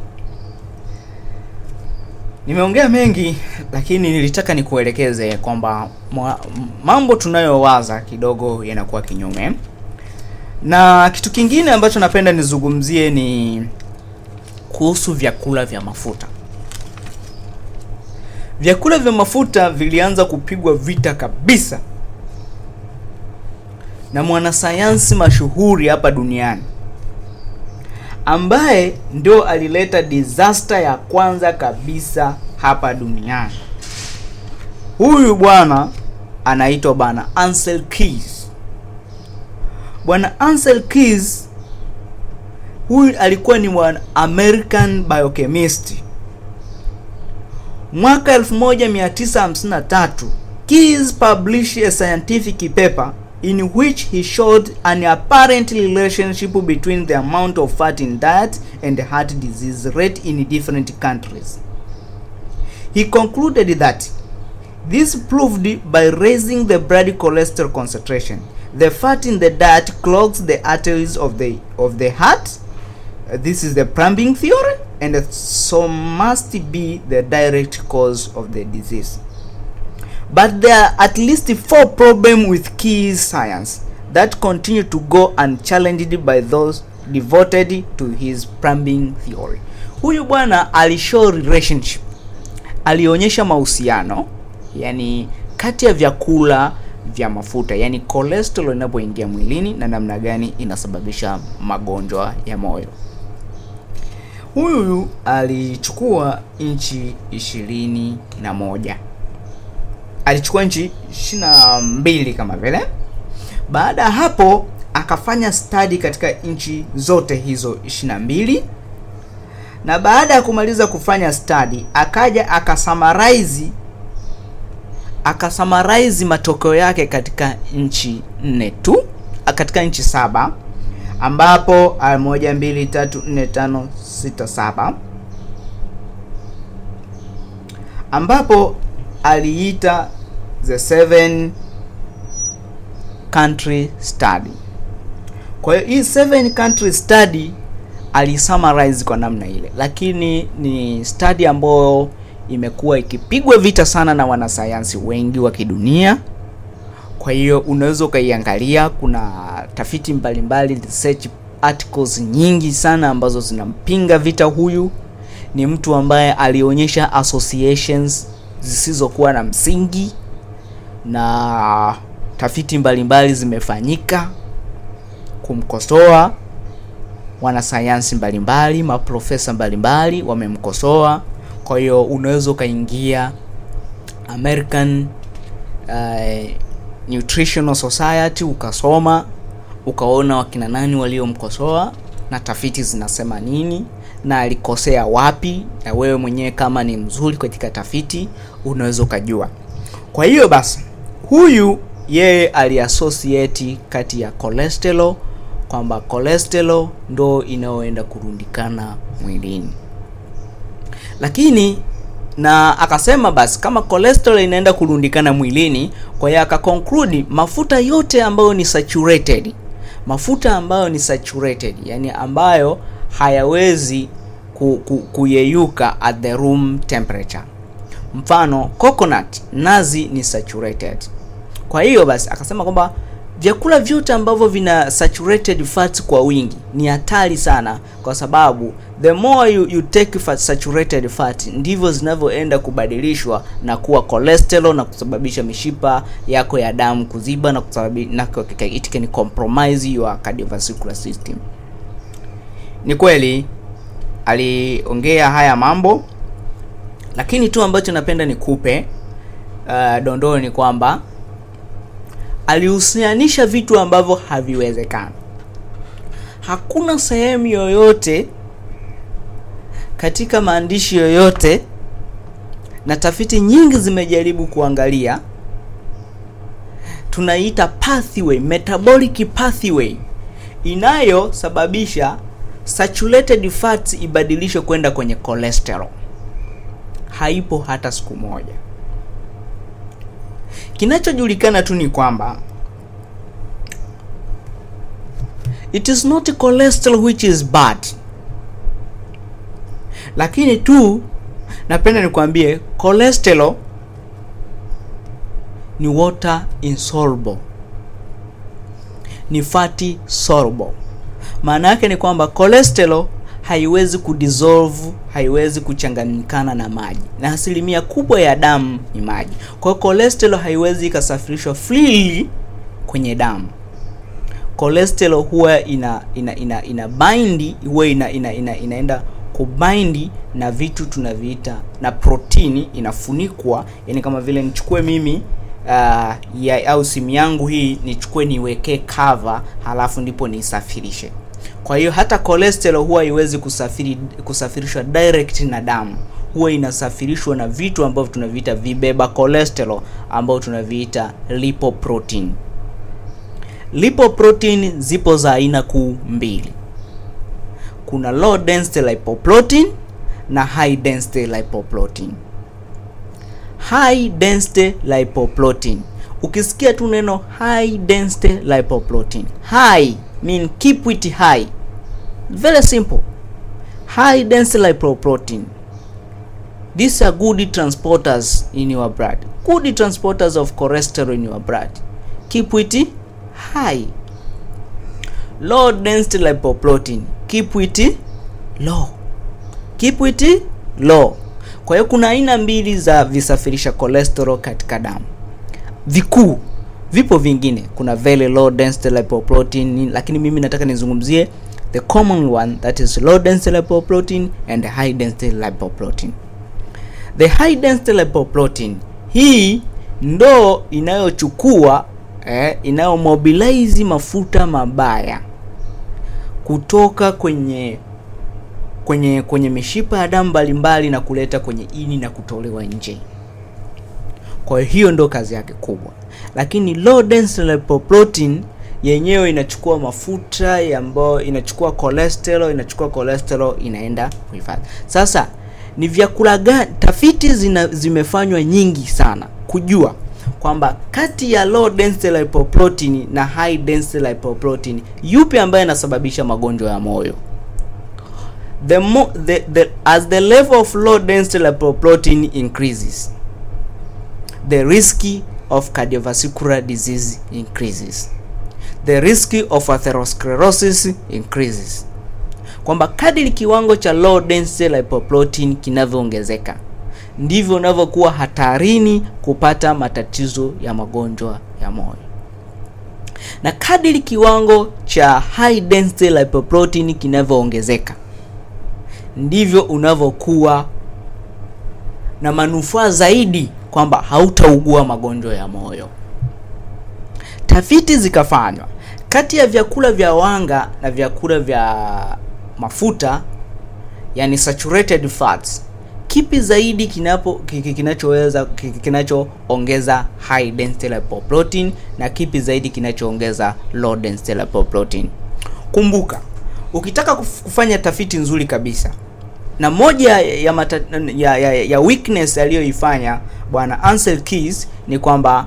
nimeongea mengi lakini nilitaka nikuelekeze kwamba mwa- mambo tunayowaza kidogo yanakuwa kinyume na kitu kingine ambacho napenda nizungumzie ni kuhusu vyakula vya mafuta vyakula vya mafuta vilianza kupigwa vita kabisa na mwanasayansi mashuhuri hapa duniani ambaye ndio alileta disaster ya kwanza kabisa hapa duniani huyu bwana anaitwa bwana Ansel Keys bwana Ansel Keys huyu alikuwa ni mwana American biochemist mwaka 1953 Keys published a scientific paper in which he showed an apparent relationship between the amount of fat in diet and heart disease rate in different countries. He concluded that this proved by raising the blood cholesterol concentration the fat in the diet clogs the arteries of the of the heart Uh, this is the plumbing theory and so must be the direct cause of the disease but there are at least four problems with key science that continue to go unchallenged by those devoted to his plumbing theory huyu bwana alishow relationship alionyesha mahusiano yani kati ya vyakula vya mafuta yani cholesterol inapoingia mwilini na namna gani inasababisha magonjwa ya moyo huyu alichukua nchi ishirini na moja alichukua nchi ishirini na mbili kama vile baada ya hapo akafanya study katika nchi zote hizo ishirini na mbili na baada ya kumaliza kufanya study akaja akasummarize akasummarize matokeo yake katika nchi nne tu katika nchi saba ambapo ah, moja mbili tatu nne tano sita saba ambapo aliita the seven country study kwa hiyo hii seven country study alisummarize kwa namna ile lakini ni study ambayo imekuwa ikipigwa vita sana na wanasayansi wengi wa kidunia kwa hiyo unaweza ukaiangalia kuna tafiti mbalimbali research articles nyingi sana ambazo zinampinga vita huyu ni mtu ambaye alionyesha associations zisizokuwa na msingi na tafiti mbalimbali zimefanyika kumkosoa wanasayansi mbalimbali maprofesa mbalimbali wamemkosoa kwa hiyo unaweza ukaingia american uh, nutritional society ukasoma ukaona wakina nani waliomkosoa na tafiti zinasema nini na alikosea wapi na wewe mwenyewe kama ni mzuri katika tafiti unaweza ukajua kwa hiyo basi huyu yeye aliassociate kati ya cholesterol kwamba cholesterol ndo inayoenda kurundikana mwilini lakini na akasema basi kama cholesterol inaenda kurundikana mwilini kwa hiyo akaconclude mafuta yote ambayo ni saturated mafuta ambayo ni saturated yani ambayo hayawezi ku, ku, kuyeyuka at the room temperature mfano coconut nazi ni saturated kwa hiyo basi akasema kwamba vyakula vyote ambavyo vina saturated fats kwa wingi ni hatari sana kwa sababu the more you, you take fat, saturated fat ndivyo zinavyoenda kubadilishwa na kuwa cholesterol na kusababisha mishipa yako ya damu kuziba na kusababisha na it can compromise your cardiovascular system ni kweli aliongea haya mambo lakini tu ambacho napenda nikupe uh, dondoo ni kwamba alihusianisha vitu ambavyo haviwezekani hakuna sehemu yoyote katika maandishi yoyote na tafiti nyingi zimejaribu kuangalia tunaita pathway metabolic pathway inayosababisha saturated fats ibadilishwe kwenda kwenye cholesterol haipo hata siku moja kinachojulikana tu ni kwamba it is not cholesterol which is bad lakini tu napenda nikwambie cholesterol ni water insoluble ni fatty soluble maana yake ni kwamba cholesterol haiwezi kudissolve haiwezi kuchanganyikana na maji na asilimia kubwa ya damu ni maji kwa hiyo cholesterol haiwezi ikasafirishwa freely kwenye damu cholesterol huwa ina ina ina, ina bind huwa ina, ina, ina, inaenda kubindi na vitu tunaviita na protini inafunikwa yani kama vile nichukue mimi uh, ya, au simu yangu hii nichukue niwekee cover halafu ndipo niisafirishe kwa hiyo hata cholesterol huwa haiwezi kusafiri kusafirishwa direct na damu huwa inasafirishwa na vitu ambavyo tunaviita vibeba cholesterol ambao tunaviita lipoprotein lipoprotein zipo za aina kuu mbili kuna low density lipoprotein na high density lipoprotein high density lipoprotein ukisikia tu neno high density lipoprotein high mean keep it high very simple high density lipoprotein these are good transporters in your blood good transporters of cholesterol in your blood keep it high low density lipoprotein keep it low keep it low kwa hiyo kuna aina mbili za visafirisha cholesterol katika damu vikuu vipo vingine kuna very low density lipoprotein lakini mimi nataka nizungumzie the common one that is low density lipoprotein and high density lipoprotein the high density lipoprotein hii ndo inayochukua eh, inayomobilize mafuta mabaya kutoka kwenye kwenye kwenye mishipa ya damu mbalimbali na kuleta kwenye ini na kutolewa nje kwa hiyo ndo kazi yake kubwa lakini low density lipoprotein yenyewe inachukua mafuta ambayo inachukua cholesterol inachukua cholesterol inaenda kuhifadhi sasa ni vyakula gani tafiti zina, zimefanywa nyingi sana kujua kwamba kati ya low density lipoprotein na high density lipoprotein yupi ambaye anasababisha magonjwa ya moyo the, mo, the, the as the level of low density lipoprotein increases the risk of cardiovascular disease increases the risk of atherosclerosis increases kwamba kadiri kiwango cha low density lipoprotein kinavyoongezeka ndivyo unavyokuwa hatarini kupata matatizo ya magonjwa ya moyo na kadiri kiwango cha high density lipoprotein kinavyoongezeka ndivyo unavyokuwa na manufaa zaidi kwamba hautaugua magonjwa ya moyo tafiti zikafanywa kati ya vyakula vya wanga na vyakula vya mafuta yani saturated fats kipi zaidi kinapo kinachoweza kinachoongeza high density lipoprotein na kipi zaidi kinachoongeza low density lipoprotein kumbuka ukitaka kufanya tafiti nzuri kabisa na moja ya, mata, ya, ya, ya weakness aliyoifanya bwana Ansel Keys ni kwamba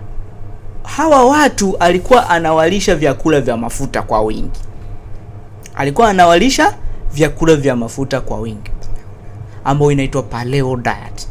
hawa watu alikuwa anawalisha vyakula vya mafuta kwa wingi alikuwa anawalisha vyakula vya mafuta kwa wingi ambayo inaitwa paleo diet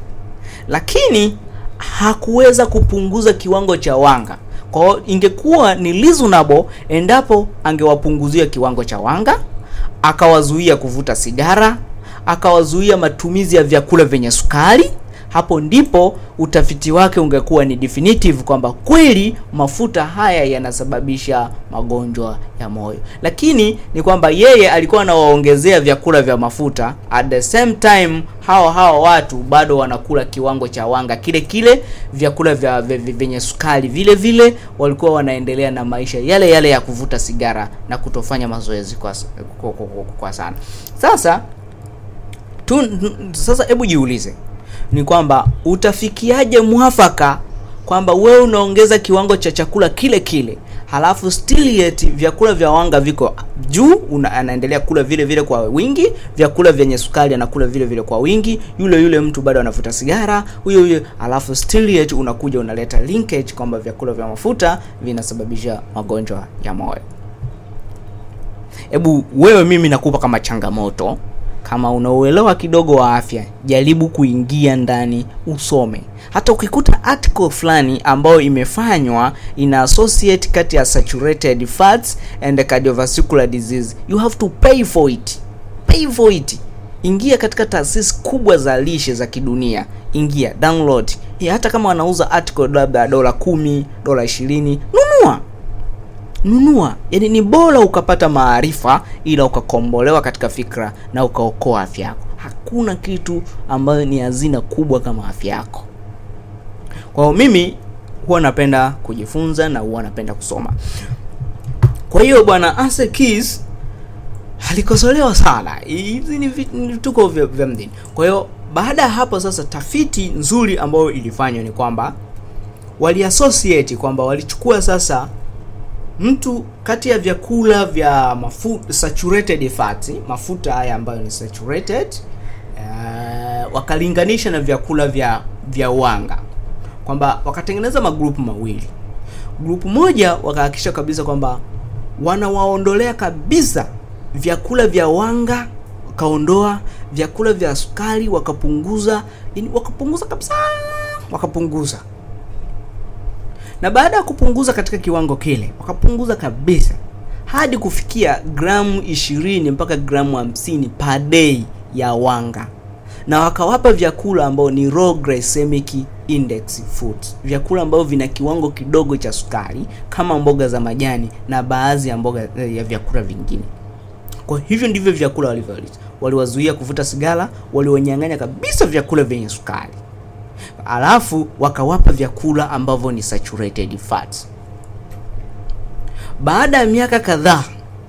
lakini hakuweza kupunguza kiwango cha wanga kwa hiyo ingekuwa ni reasonable endapo angewapunguzia kiwango cha wanga akawazuia kuvuta sigara akawazuia matumizi ya vyakula vyenye sukari hapo ndipo utafiti wake ungekuwa ni definitive kwamba kweli mafuta haya yanasababisha magonjwa ya moyo lakini ni kwamba yeye alikuwa anawaongezea vyakula vya mafuta at the same time hao hao watu bado wanakula kiwango cha wanga kile kile vyakula vya vyenye sukari vile vile walikuwa wanaendelea na maisha yale yale ya kuvuta sigara na kutofanya mazoezi kwa, kwa, kwa, kwa, kwa sana sasa tu, sasa hebu jiulize ni kwamba utafikiaje mwafaka kwamba wewe unaongeza kiwango cha chakula kile kile halafu still yet vyakula vya wanga viko juu una, anaendelea kula vile vile kwa wingi vyakula vyenye sukari anakula vile vile kwa wingi yule yule mtu bado anavuta sigara huyo huyo halafu still yet unakuja unaleta linkage kwamba vyakula vya mafuta vinasababisha magonjwa ya moyo hebu wewe mimi nakupa kama changamoto kama unauelewa kidogo wa afya jaribu kuingia ndani usome hata ukikuta article fulani ambayo imefanywa ina associate kati ya saturated fats and cardiovascular disease you have to pay for it pay for it ingia katika taasisi kubwa za lishe za kidunia ingia download ya hata kama wanauza article labda dola kumi dola ishirini nunua nunua yani ni bora ukapata maarifa ila ukakombolewa katika fikra na ukaokoa afya yako hakuna kitu ambayo ni hazina kubwa kama afya yako kwa hiyo mimi huwa napenda kujifunza na huwa napenda kusoma kwa hiyo bwana Ase Keys alikosolewa sana hizi ni vituko vya, vya mdini kwa hiyo baada ya hapo sasa tafiti nzuri ambayo ilifanywa ni kwamba waliassociate kwamba walichukua sasa mtu kati ya vyakula vya mafuta saturated fat mafuta haya ambayo ni saturated uh, wakalinganisha na vyakula vya vya wanga kwamba wakatengeneza magrupu mawili. Grupu moja wakahakikisha kabisa kwamba wanawaondolea kabisa vyakula vya wanga, wakaondoa vyakula vya sukari, wakapunguza, yani wakapunguza kabisa, wakapunguza. Na baada ya kupunguza katika kiwango kile, wakapunguza kabisa hadi kufikia gramu 20 mpaka gramu 50 per day ya wanga, na wakawapa vyakula ambao ni low glycemic index foods, vyakula ambavyo vina kiwango kidogo cha sukari kama mboga za majani na baadhi ya mboga ya vyakula vingine. Kwa hivyo ndivyo vyakula walivyoleta. Waliwazuia kuvuta sigara, waliwanyang'anya kabisa vyakula vyenye sukari, alafu wakawapa vyakula ambavyo ni saturated fats. Baada ya miaka kadhaa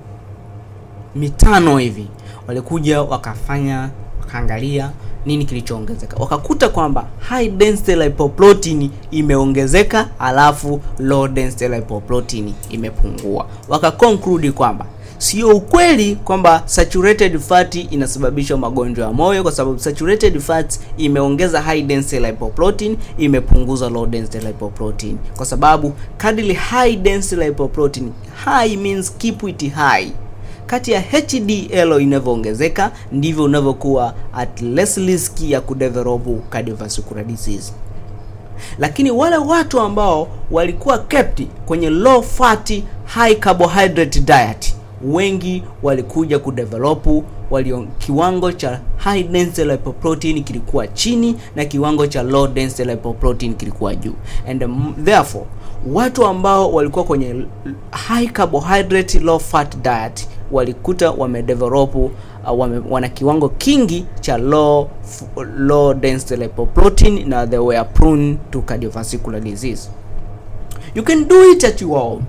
mitano hivi, walikuja wakafanya wakaangalia nini kilichoongezeka, wakakuta kwamba high density lipoprotein imeongezeka, alafu low density lipoprotein imepungua. Wakaconclude kwamba sio ukweli kwamba saturated fat inasababisha magonjwa ya moyo, kwa sababu saturated fat imeongeza high density lipoprotein, imepunguza low density lipoprotein, kwa sababu kadri high density lipoprotein, high means keep it high kati ya HDL inavyoongezeka ndivyo unavyokuwa at less risk ya kudevelop cardiovascular disease. Lakini wale watu ambao walikuwa kept kwenye low fat high carbohydrate diet, wengi walikuja kudevelop walio kiwango cha high density lipoprotein kilikuwa chini na kiwango cha low density lipoprotein kilikuwa juu, and um, therefore watu ambao walikuwa kwenye high carbohydrate low fat diet walikuta wamedevelop uh, wame, wana kiwango kingi cha low low density lipoprotein na they were prone to cardiovascular disease. You can do it at your home.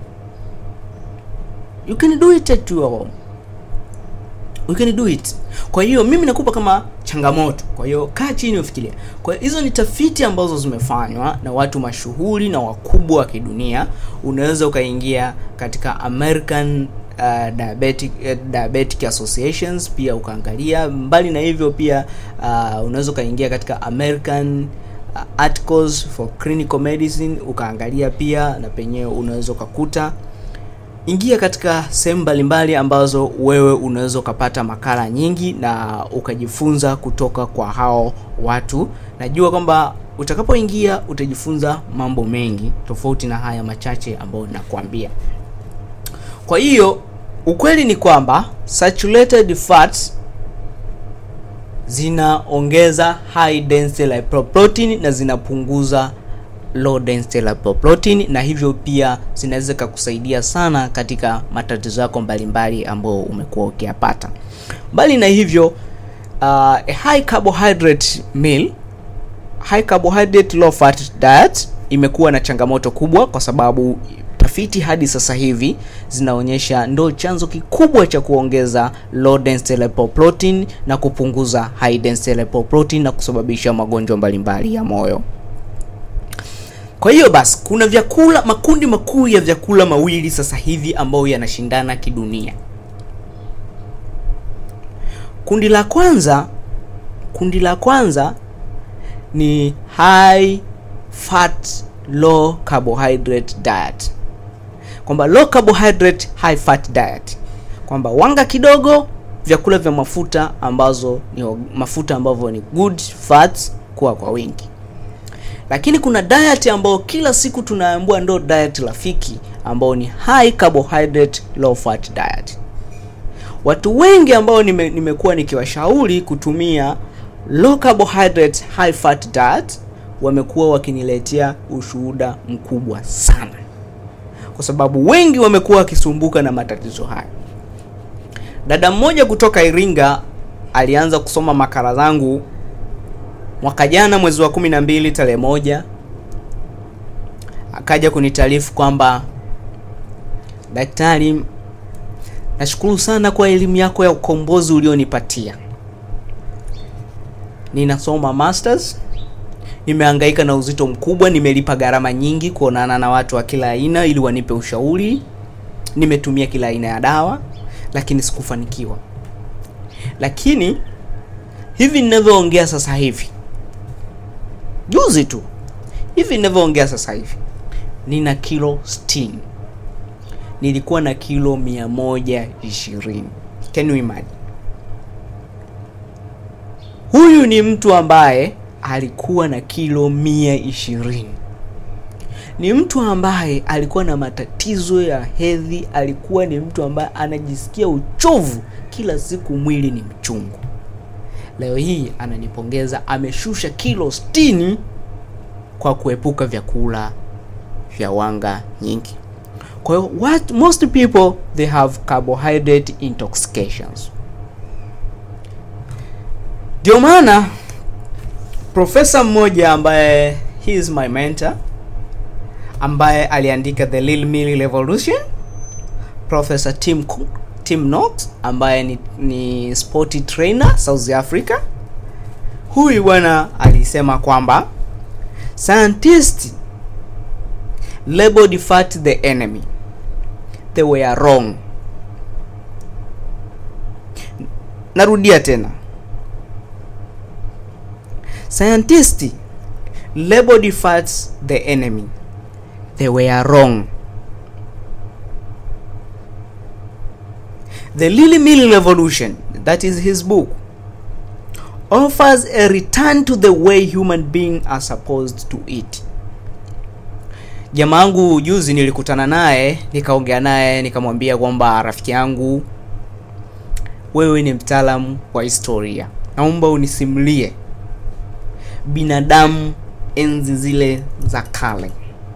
You can do it at your home. You can do it. Kwa hiyo mimi nakupa kama changamoto. Kwa hiyo kaa chini ufikiria. Kwa hiyo hizo ni tafiti ambazo zimefanywa na watu mashuhuri na wakubwa wa kidunia. Unaweza ukaingia katika American uh, diabetic, uh, diabetic associations pia ukaangalia. Mbali na hivyo pia uh, unaweza ukaingia katika American uh, articles for clinical medicine ukaangalia pia, na penyewe unaweza ukakuta ingia katika sehemu mbalimbali ambazo wewe unaweza ukapata makala nyingi na ukajifunza kutoka kwa hao watu. Najua kwamba utakapoingia utajifunza mambo mengi tofauti na haya machache ambayo nakwambia. Kwa hiyo ukweli ni kwamba saturated fats zinaongeza high density lipoprotein na zinapunguza low density lipoprotein na hivyo pia zinaweza kukusaidia sana katika matatizo yako mbalimbali ambayo umekuwa ukiyapata. Mbali na hivyo, uh, a high carbohydrate meal, high carbohydrate low fat diet imekuwa na changamoto kubwa kwa sababu tafiti hadi sasa hivi zinaonyesha ndo chanzo kikubwa cha kuongeza low density lipoprotein na kupunguza high density lipoprotein na kusababisha magonjwa mbalimbali ya moyo. Kwa hiyo basi kuna vyakula makundi makuu ya vyakula mawili sasa hivi ambayo yanashindana kidunia. Kundi la kwanza, kundi la kwanza ni high fat low carbohydrate diet, kwamba low carbohydrate high fat diet, kwamba wanga kidogo, vyakula vya mafuta ambazo ni mafuta ambavyo ni good fats kuwa kwa wingi lakini kuna diet ambayo kila siku tunaambiwa ndo diet rafiki ambao ni high carbohydrate low fat diet. Watu wengi ambao nime, nimekuwa nikiwashauri kutumia low carbohydrate high fat diet wamekuwa wakiniletea ushuhuda mkubwa sana, kwa sababu wengi wamekuwa wakisumbuka na matatizo haya. Dada mmoja kutoka Iringa alianza kusoma makala zangu mwaka jana mwezi wa kumi na mbili tarehe moja akaja kunitaarifu kwamba daktari, nashukuru sana kwa elimu yako ya ukombozi ulionipatia. Ninasoma masters, nimehangaika na uzito mkubwa, nimelipa gharama nyingi kuonana na watu wa kila aina ili wanipe ushauri, nimetumia kila aina ya dawa, lakini sikufanikiwa. Lakini hivi ninavyoongea sasa hivi juzi tu hivi ninavyoongea sasa hivi nina kilo 60 nilikuwa na kilo 120 can you imagine huyu ni mtu ambaye alikuwa na kilo 120 ni mtu ambaye alikuwa na matatizo ya hedhi alikuwa ni mtu ambaye anajisikia uchovu kila siku mwili ni mchungu leo hii ananipongeza ameshusha kilo 60 kwa kuepuka vyakula vya wanga nyingi kwa hiyo what most people they have carbohydrate intoxications ndio maana profesa mmoja ambaye he is my mentor ambaye aliandika the Little Meal Revolution professor Tim Cook, Tim Knox ambaye ni, ni sporty trainer South Africa huyu bwana alisema kwamba scientists labeled fat the enemy they were wrong narudia tena scientists labeled fats the enemy they were wrong the Lily Mill Revolution, that is his book, offers a return to the way human beings are supposed to eat. Jamaangu juzi nilikutana naye, nikaongea naye, nikamwambia kwamba rafiki yangu, wewe ni mtaalamu wa historia, naomba unisimulie binadamu enzi zile za kale,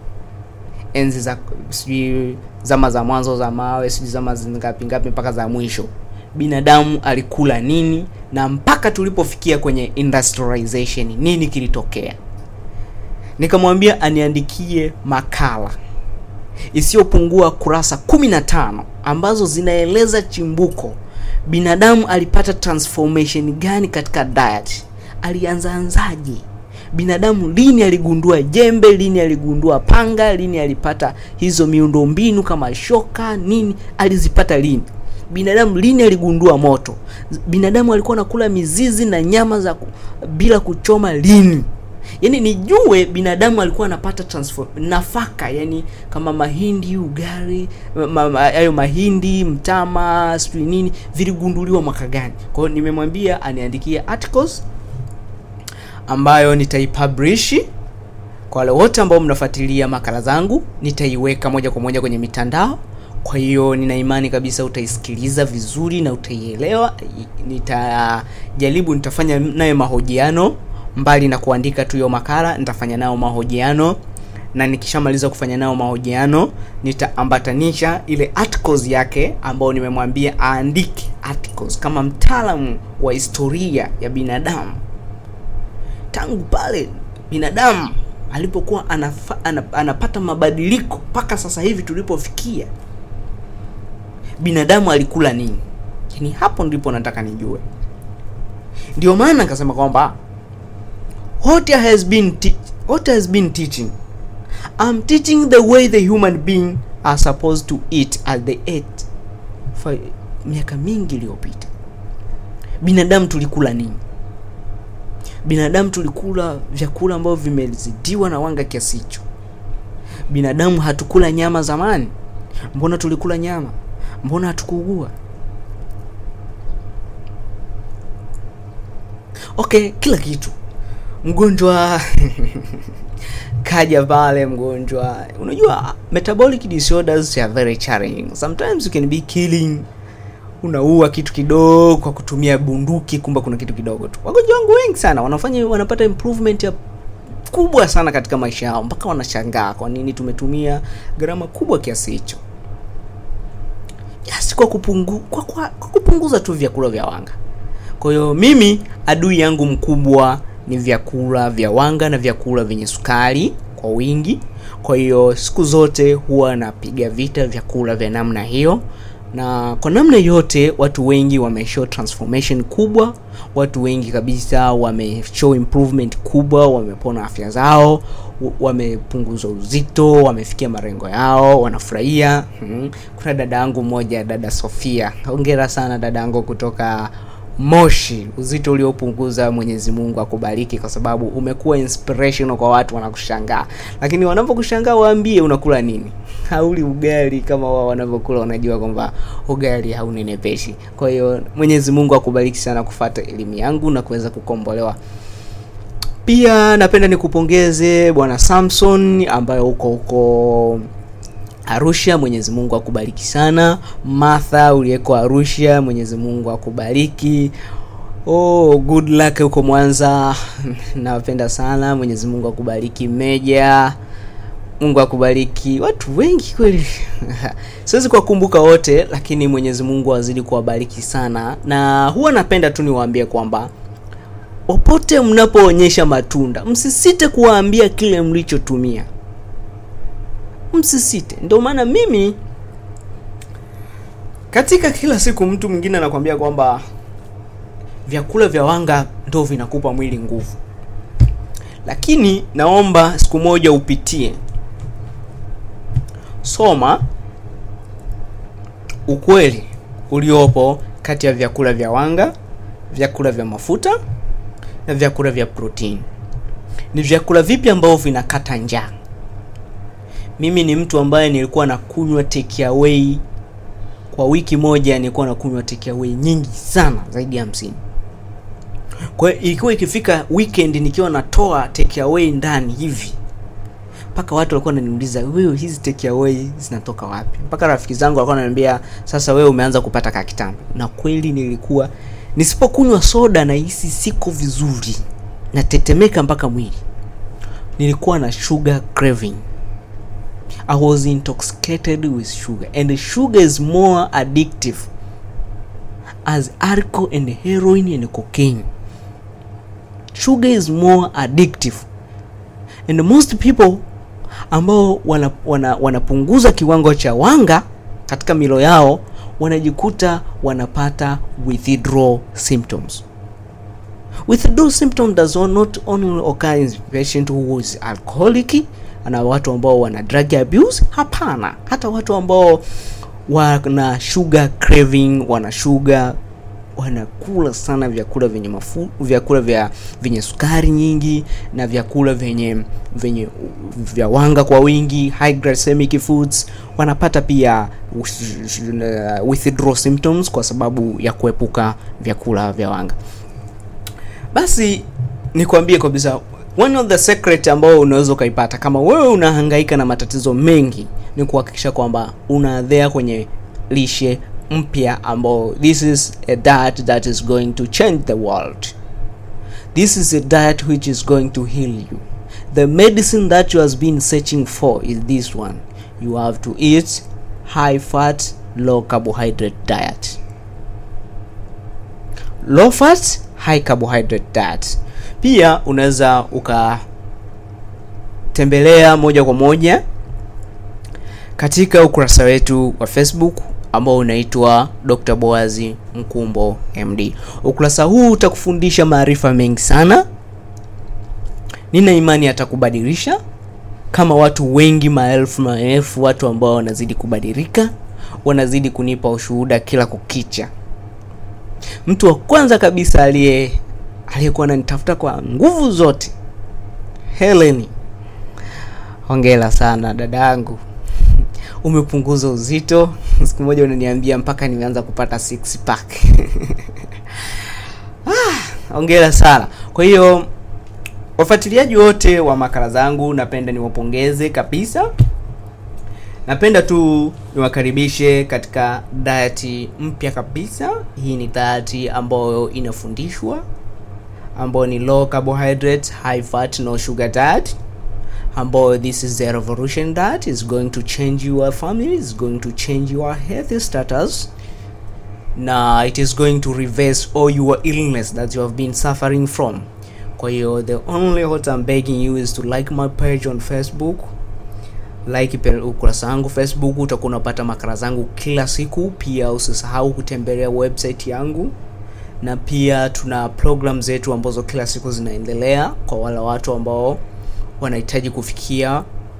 enzi za sijui zama za mwanzo za mawe, sijui zama ngapi ngapi mpaka za mwisho, binadamu alikula nini na mpaka tulipofikia kwenye industrialization nini kilitokea. Nikamwambia aniandikie makala isiyopungua kurasa 15 ambazo zinaeleza chimbuko binadamu alipata transformation gani katika diet, alianzaanzaje binadamu lini aligundua jembe, lini aligundua panga, lini alipata hizo miundombinu kama shoka, nini alizipata lini? Binadamu lini aligundua moto? Binadamu alikuwa anakula mizizi na nyama za ku, bila kuchoma lini? Yaani nijue binadamu alikuwa anapata transform nafaka, yani kama mahindi, ugali, hayo ma, mahindi, mtama, sijui nini viligunduliwa mwaka gani? Kwa hiyo nimemwambia aniandikie articles ambayo nitaipublish kwa wale wote ambao mnafuatilia makala zangu, nitaiweka moja kwa moja kwenye mitandao. Kwa hiyo nina imani kabisa utaisikiliza vizuri na utaielewa. Nitajaribu, nitafanya nayo mahojiano mbali na kuandika tu hiyo makala, nitafanya nayo mahojiano na nikishamaliza kufanya nayo mahojiano nitaambatanisha ile articles yake ambao nimemwambia aandike articles kama mtaalamu wa historia ya binadamu tangu pale binadamu alipokuwa anafa, anap, anapata mabadiliko mpaka sasa hivi tulipofikia, binadamu alikula nini? Yani hapo ndipo nataka nijue. Ndio maana nikasema kwamba what has been what has been teaching I'm teaching the way the human being are supposed to eat as they ate for miaka mingi iliyopita. Binadamu tulikula nini? binadamu tulikula vyakula ambavyo vimezidiwa na wanga kiasi hicho. Binadamu hatukula nyama zamani? Mbona tulikula nyama? Mbona hatukuugua? Okay, kila kitu. Mgonjwa kaja pale, mgonjwa, unajua metabolic disorders are very challenging. Sometimes you can be killing unaua kitu kidogo kwa kutumia bunduki, kumbe kuna kitu kidogo tu. Wagonjwa wangu wengi sana wanafanya wanapata improvement ya kubwa sana katika maisha yao, mpaka wanashangaa kwa nini tumetumia gharama kubwa kiasi hicho, yes, kwa, kupungu, kwa, kwa, kwa kupunguza tu vyakula vya wanga. Kwa hiyo mimi adui yangu mkubwa ni vyakula vya wanga na vyakula vyenye sukari kwa wingi. Kwa hiyo siku zote huwa napiga vita vyakula vya namna hiyo na kwa namna yote watu wengi wameshow transformation kubwa, watu wengi kabisa wameshow improvement kubwa, wamepona afya zao, wamepunguza uzito, wamefikia malengo yao, wanafurahia. Hmm. Kuna dada yangu mmoja, dada Sofia, hongera sana dada yangu kutoka Moshi, uzito uliopunguza. Mwenyezi Mungu akubariki, kwa sababu umekuwa inspirational kwa watu wanakushangaa, lakini wanapokushangaa waambie unakula nini. Hauli ugali kama wao wanavyokula, wanajua kwamba ugali haunenepeshi. Kwa hiyo Mwenyezi Mungu akubariki sana kufuata elimu yangu na kuweza kukombolewa. Pia napenda nikupongeze bwana Samson ambaye uko huko Arusha, Mwenyezi Mungu akubariki sana. Martha uliyeko Arusha, Mwenyezi Mungu akubariki. Oh, good luck huko Mwanza, nawapenda sana. Mwenyezi Mungu akubariki. Meja, Mungu akubariki. Watu wengi kweli siwezi kuwakumbuka wote, lakini Mwenyezi Mungu azidi kuwabariki sana, na huwa napenda tu niwaambie kwamba popote mnapoonyesha matunda, msisite kuwaambia kile mlichotumia msisite. Ndio maana mimi katika kila siku, mtu mwingine anakwambia kwamba vyakula vya wanga ndio vinakupa mwili nguvu, lakini naomba siku moja upitie, soma ukweli uliopo kati ya vyakula vya wanga, vyakula vya mafuta na vyakula vya protini. Ni vyakula vipi ambavyo vinakata njaa? Mimi ni mtu ambaye nilikuwa nakunywa take away kwa wiki moja, nilikuwa nakunywa take away nyingi sana, zaidi ya hamsini. Kwa hiyo ilikuwa ikifika weekend nikiwa natoa take away ndani hivi, mpaka watu walikuwa wananiuliza wewe, hizi take away zinatoka wapi? Mpaka rafiki zangu walikuwa wananiambia sasa, wewe umeanza kupata kakitambo. Na kweli nilikuwa nisipokunywa soda na hisi siko vizuri, natetemeka mpaka mwili. Nilikuwa na sugar craving. I was intoxicated with sugar and sugar is more addictive as alcohol and heroin and cocaine. Sugar is more addictive and most people ambao wanapunguza wana, wana kiwango cha wanga katika milo yao wanajikuta wanapata withdrawal symptoms. Withdrawal symptom does not only occur in patient who is alcoholic na watu ambao wana drug abuse. Hapana, hata watu ambao wana sugar craving, wana sugar, wanakula sana vyakula vyenye mafu, vyakula vya vyenye sukari nyingi na vyakula vyenye vyenye vya wanga kwa wingi, high glycemic foods, wanapata pia withdrawal symptoms kwa sababu ya kuepuka vyakula vya wanga. Basi nikwambie kabisa one of the secret ambao unaweza ukaipata kama wewe unahangaika na matatizo mengi ni kuhakikisha kwamba unaadhea kwenye lishe mpya ambao this is a diet that is going to change the world. This is a diet which is going to heal you. The medicine that you has been searching for is this one. You have to eat high fat, low carbohydrate diet. Low fat, high carbohydrate diet. Pia unaweza ukatembelea moja kwa moja katika ukurasa wetu wa Facebook ambao unaitwa Dr. Boazi Mkumbo MD. Ukurasa huu utakufundisha maarifa mengi sana. Nina imani atakubadilisha kama watu wengi, maelfu maelfu watu ambao wanazidi kubadilika, wanazidi kunipa ushuhuda kila kukicha. Mtu wa kwanza kabisa aliye aliyekuwa ananitafuta kwa nguvu zote, Helen, hongera sana dada yangu, umepunguza uzito. Siku moja unaniambia mpaka nimeanza kupata six pack. Ah, hongera sana. Kwa hiyo wafuatiliaji wote wa makala zangu, napenda niwapongeze kabisa. Napenda tu niwakaribishe katika diet mpya kabisa. Hii ni diet ambayo inafundishwa ambayo ni low carbohydrate high fat no sugar diet ambayo this is the revolution diet is going to change your family is going to change your health status na it is going to reverse all your illness that you have been suffering from kwa hiyo the only what I'm begging you is to like my page on Facebook like ukurasa wangu Facebook, utakuwa unapata makala zangu kila siku. Pia usisahau kutembelea website yangu, na pia tuna program zetu ambazo kila siku zinaendelea kwa wale watu ambao wanahitaji kufikia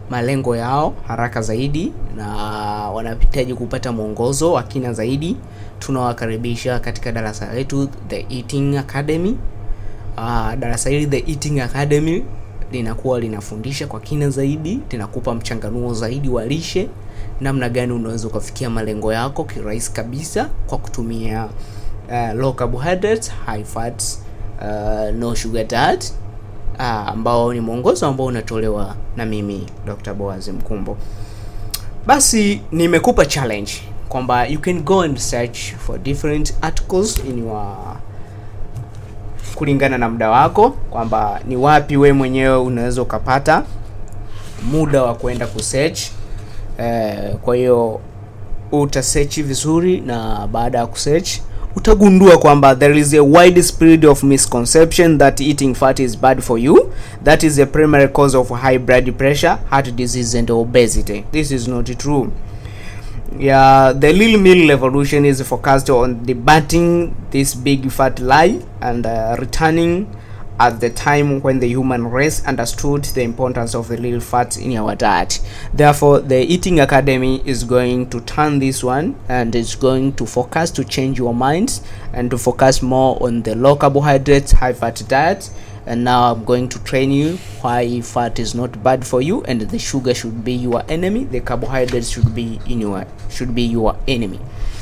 malengo yao haraka zaidi na wanahitaji kupata mwongozo wa kina zaidi, tunawakaribisha katika darasa letu The Eating Academy. Uh, darasa hili The Eating Academy linakuwa linafundisha kwa kina zaidi, linakupa mchanganuo zaidi wa lishe, namna gani unaweza ukafikia malengo yako kirahisi kabisa kwa kutumia uh, low carbohydrates, high fats, uh, no sugar diet uh, ambao ni mwongozo ambao unatolewa na mimi Dr. Boaz Mkumbo. Basi nimekupa challenge kwamba you can go and search for different articles in your kulingana na muda wako, kwamba ni wapi we mwenyewe unaweza ukapata muda wa kwenda kusearch. Eh, kwa hiyo utasearch vizuri, na baada ya kusearch utagundua kwamba there is a wide spread of misconception that eating fat is bad for you that is a primary cause of high blood pressure heart disease and obesity this is not true yeah the little meal revolution is focused on debating this big fat lie and uh, returning at the time when the human race understood the importance of the little fat in our diet. Therefore, the Eating Academy is going to turn this one and it's going to focus to change your minds and to focus more on the low carbohydrates, high fat diet. And now I'm going to train you why fat is not bad for you and the sugar should be your enemy, the carbohydrates should be in your should be your enemy.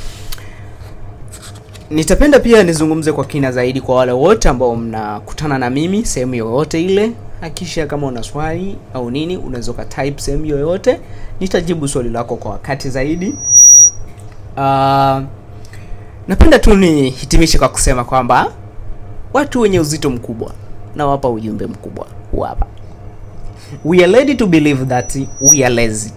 Nitapenda pia nizungumze kwa kina zaidi kwa wale wote ambao mnakutana na mimi sehemu yoyote ile. Hakisha kama una swali au nini, unaweza ka type sehemu yoyote, nitajibu swali lako kwa wakati zaidi. Uh, napenda tu nihitimishe kwa kusema kwamba watu wenye uzito mkubwa nawapa ujumbe mkubwa huu hapa. We are ready to believe that we are lazy.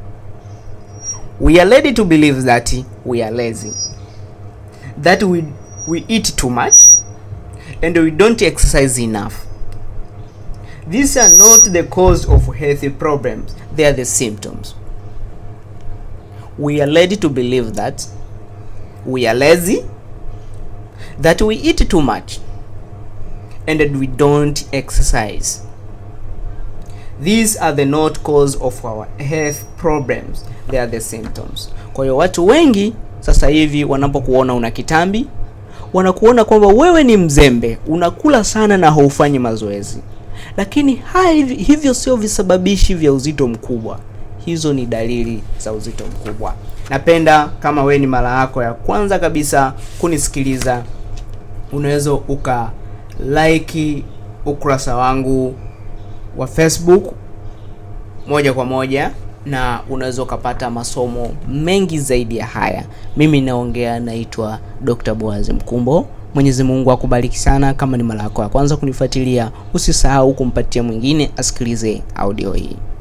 We are ready to believe that we are lazy that we we eat too much and we don't exercise enough these are not the cause of health problems they are the symptoms we are ready to believe that we are lazy that we eat too much and that we don't exercise these are the not cause of our health problems they are the symptoms kwa hiyo watu wengi sasa hivi wanapokuona una kitambi wanakuona kwamba wewe ni mzembe unakula sana na haufanyi mazoezi lakini haya hivyo sio visababishi vya uzito mkubwa hizo ni dalili za uzito mkubwa napenda kama wewe ni mara yako ya kwanza kabisa kunisikiliza unaweza uka like ukurasa wangu wa facebook moja kwa moja na unaweza ukapata masomo mengi zaidi ya haya. Mimi naongea, naitwa Dr. Boaz Mkumbo. Mwenyezi Mungu akubariki sana. Kama ni mara yako ya kwanza kunifuatilia, usisahau kumpatia mwingine asikilize audio hii.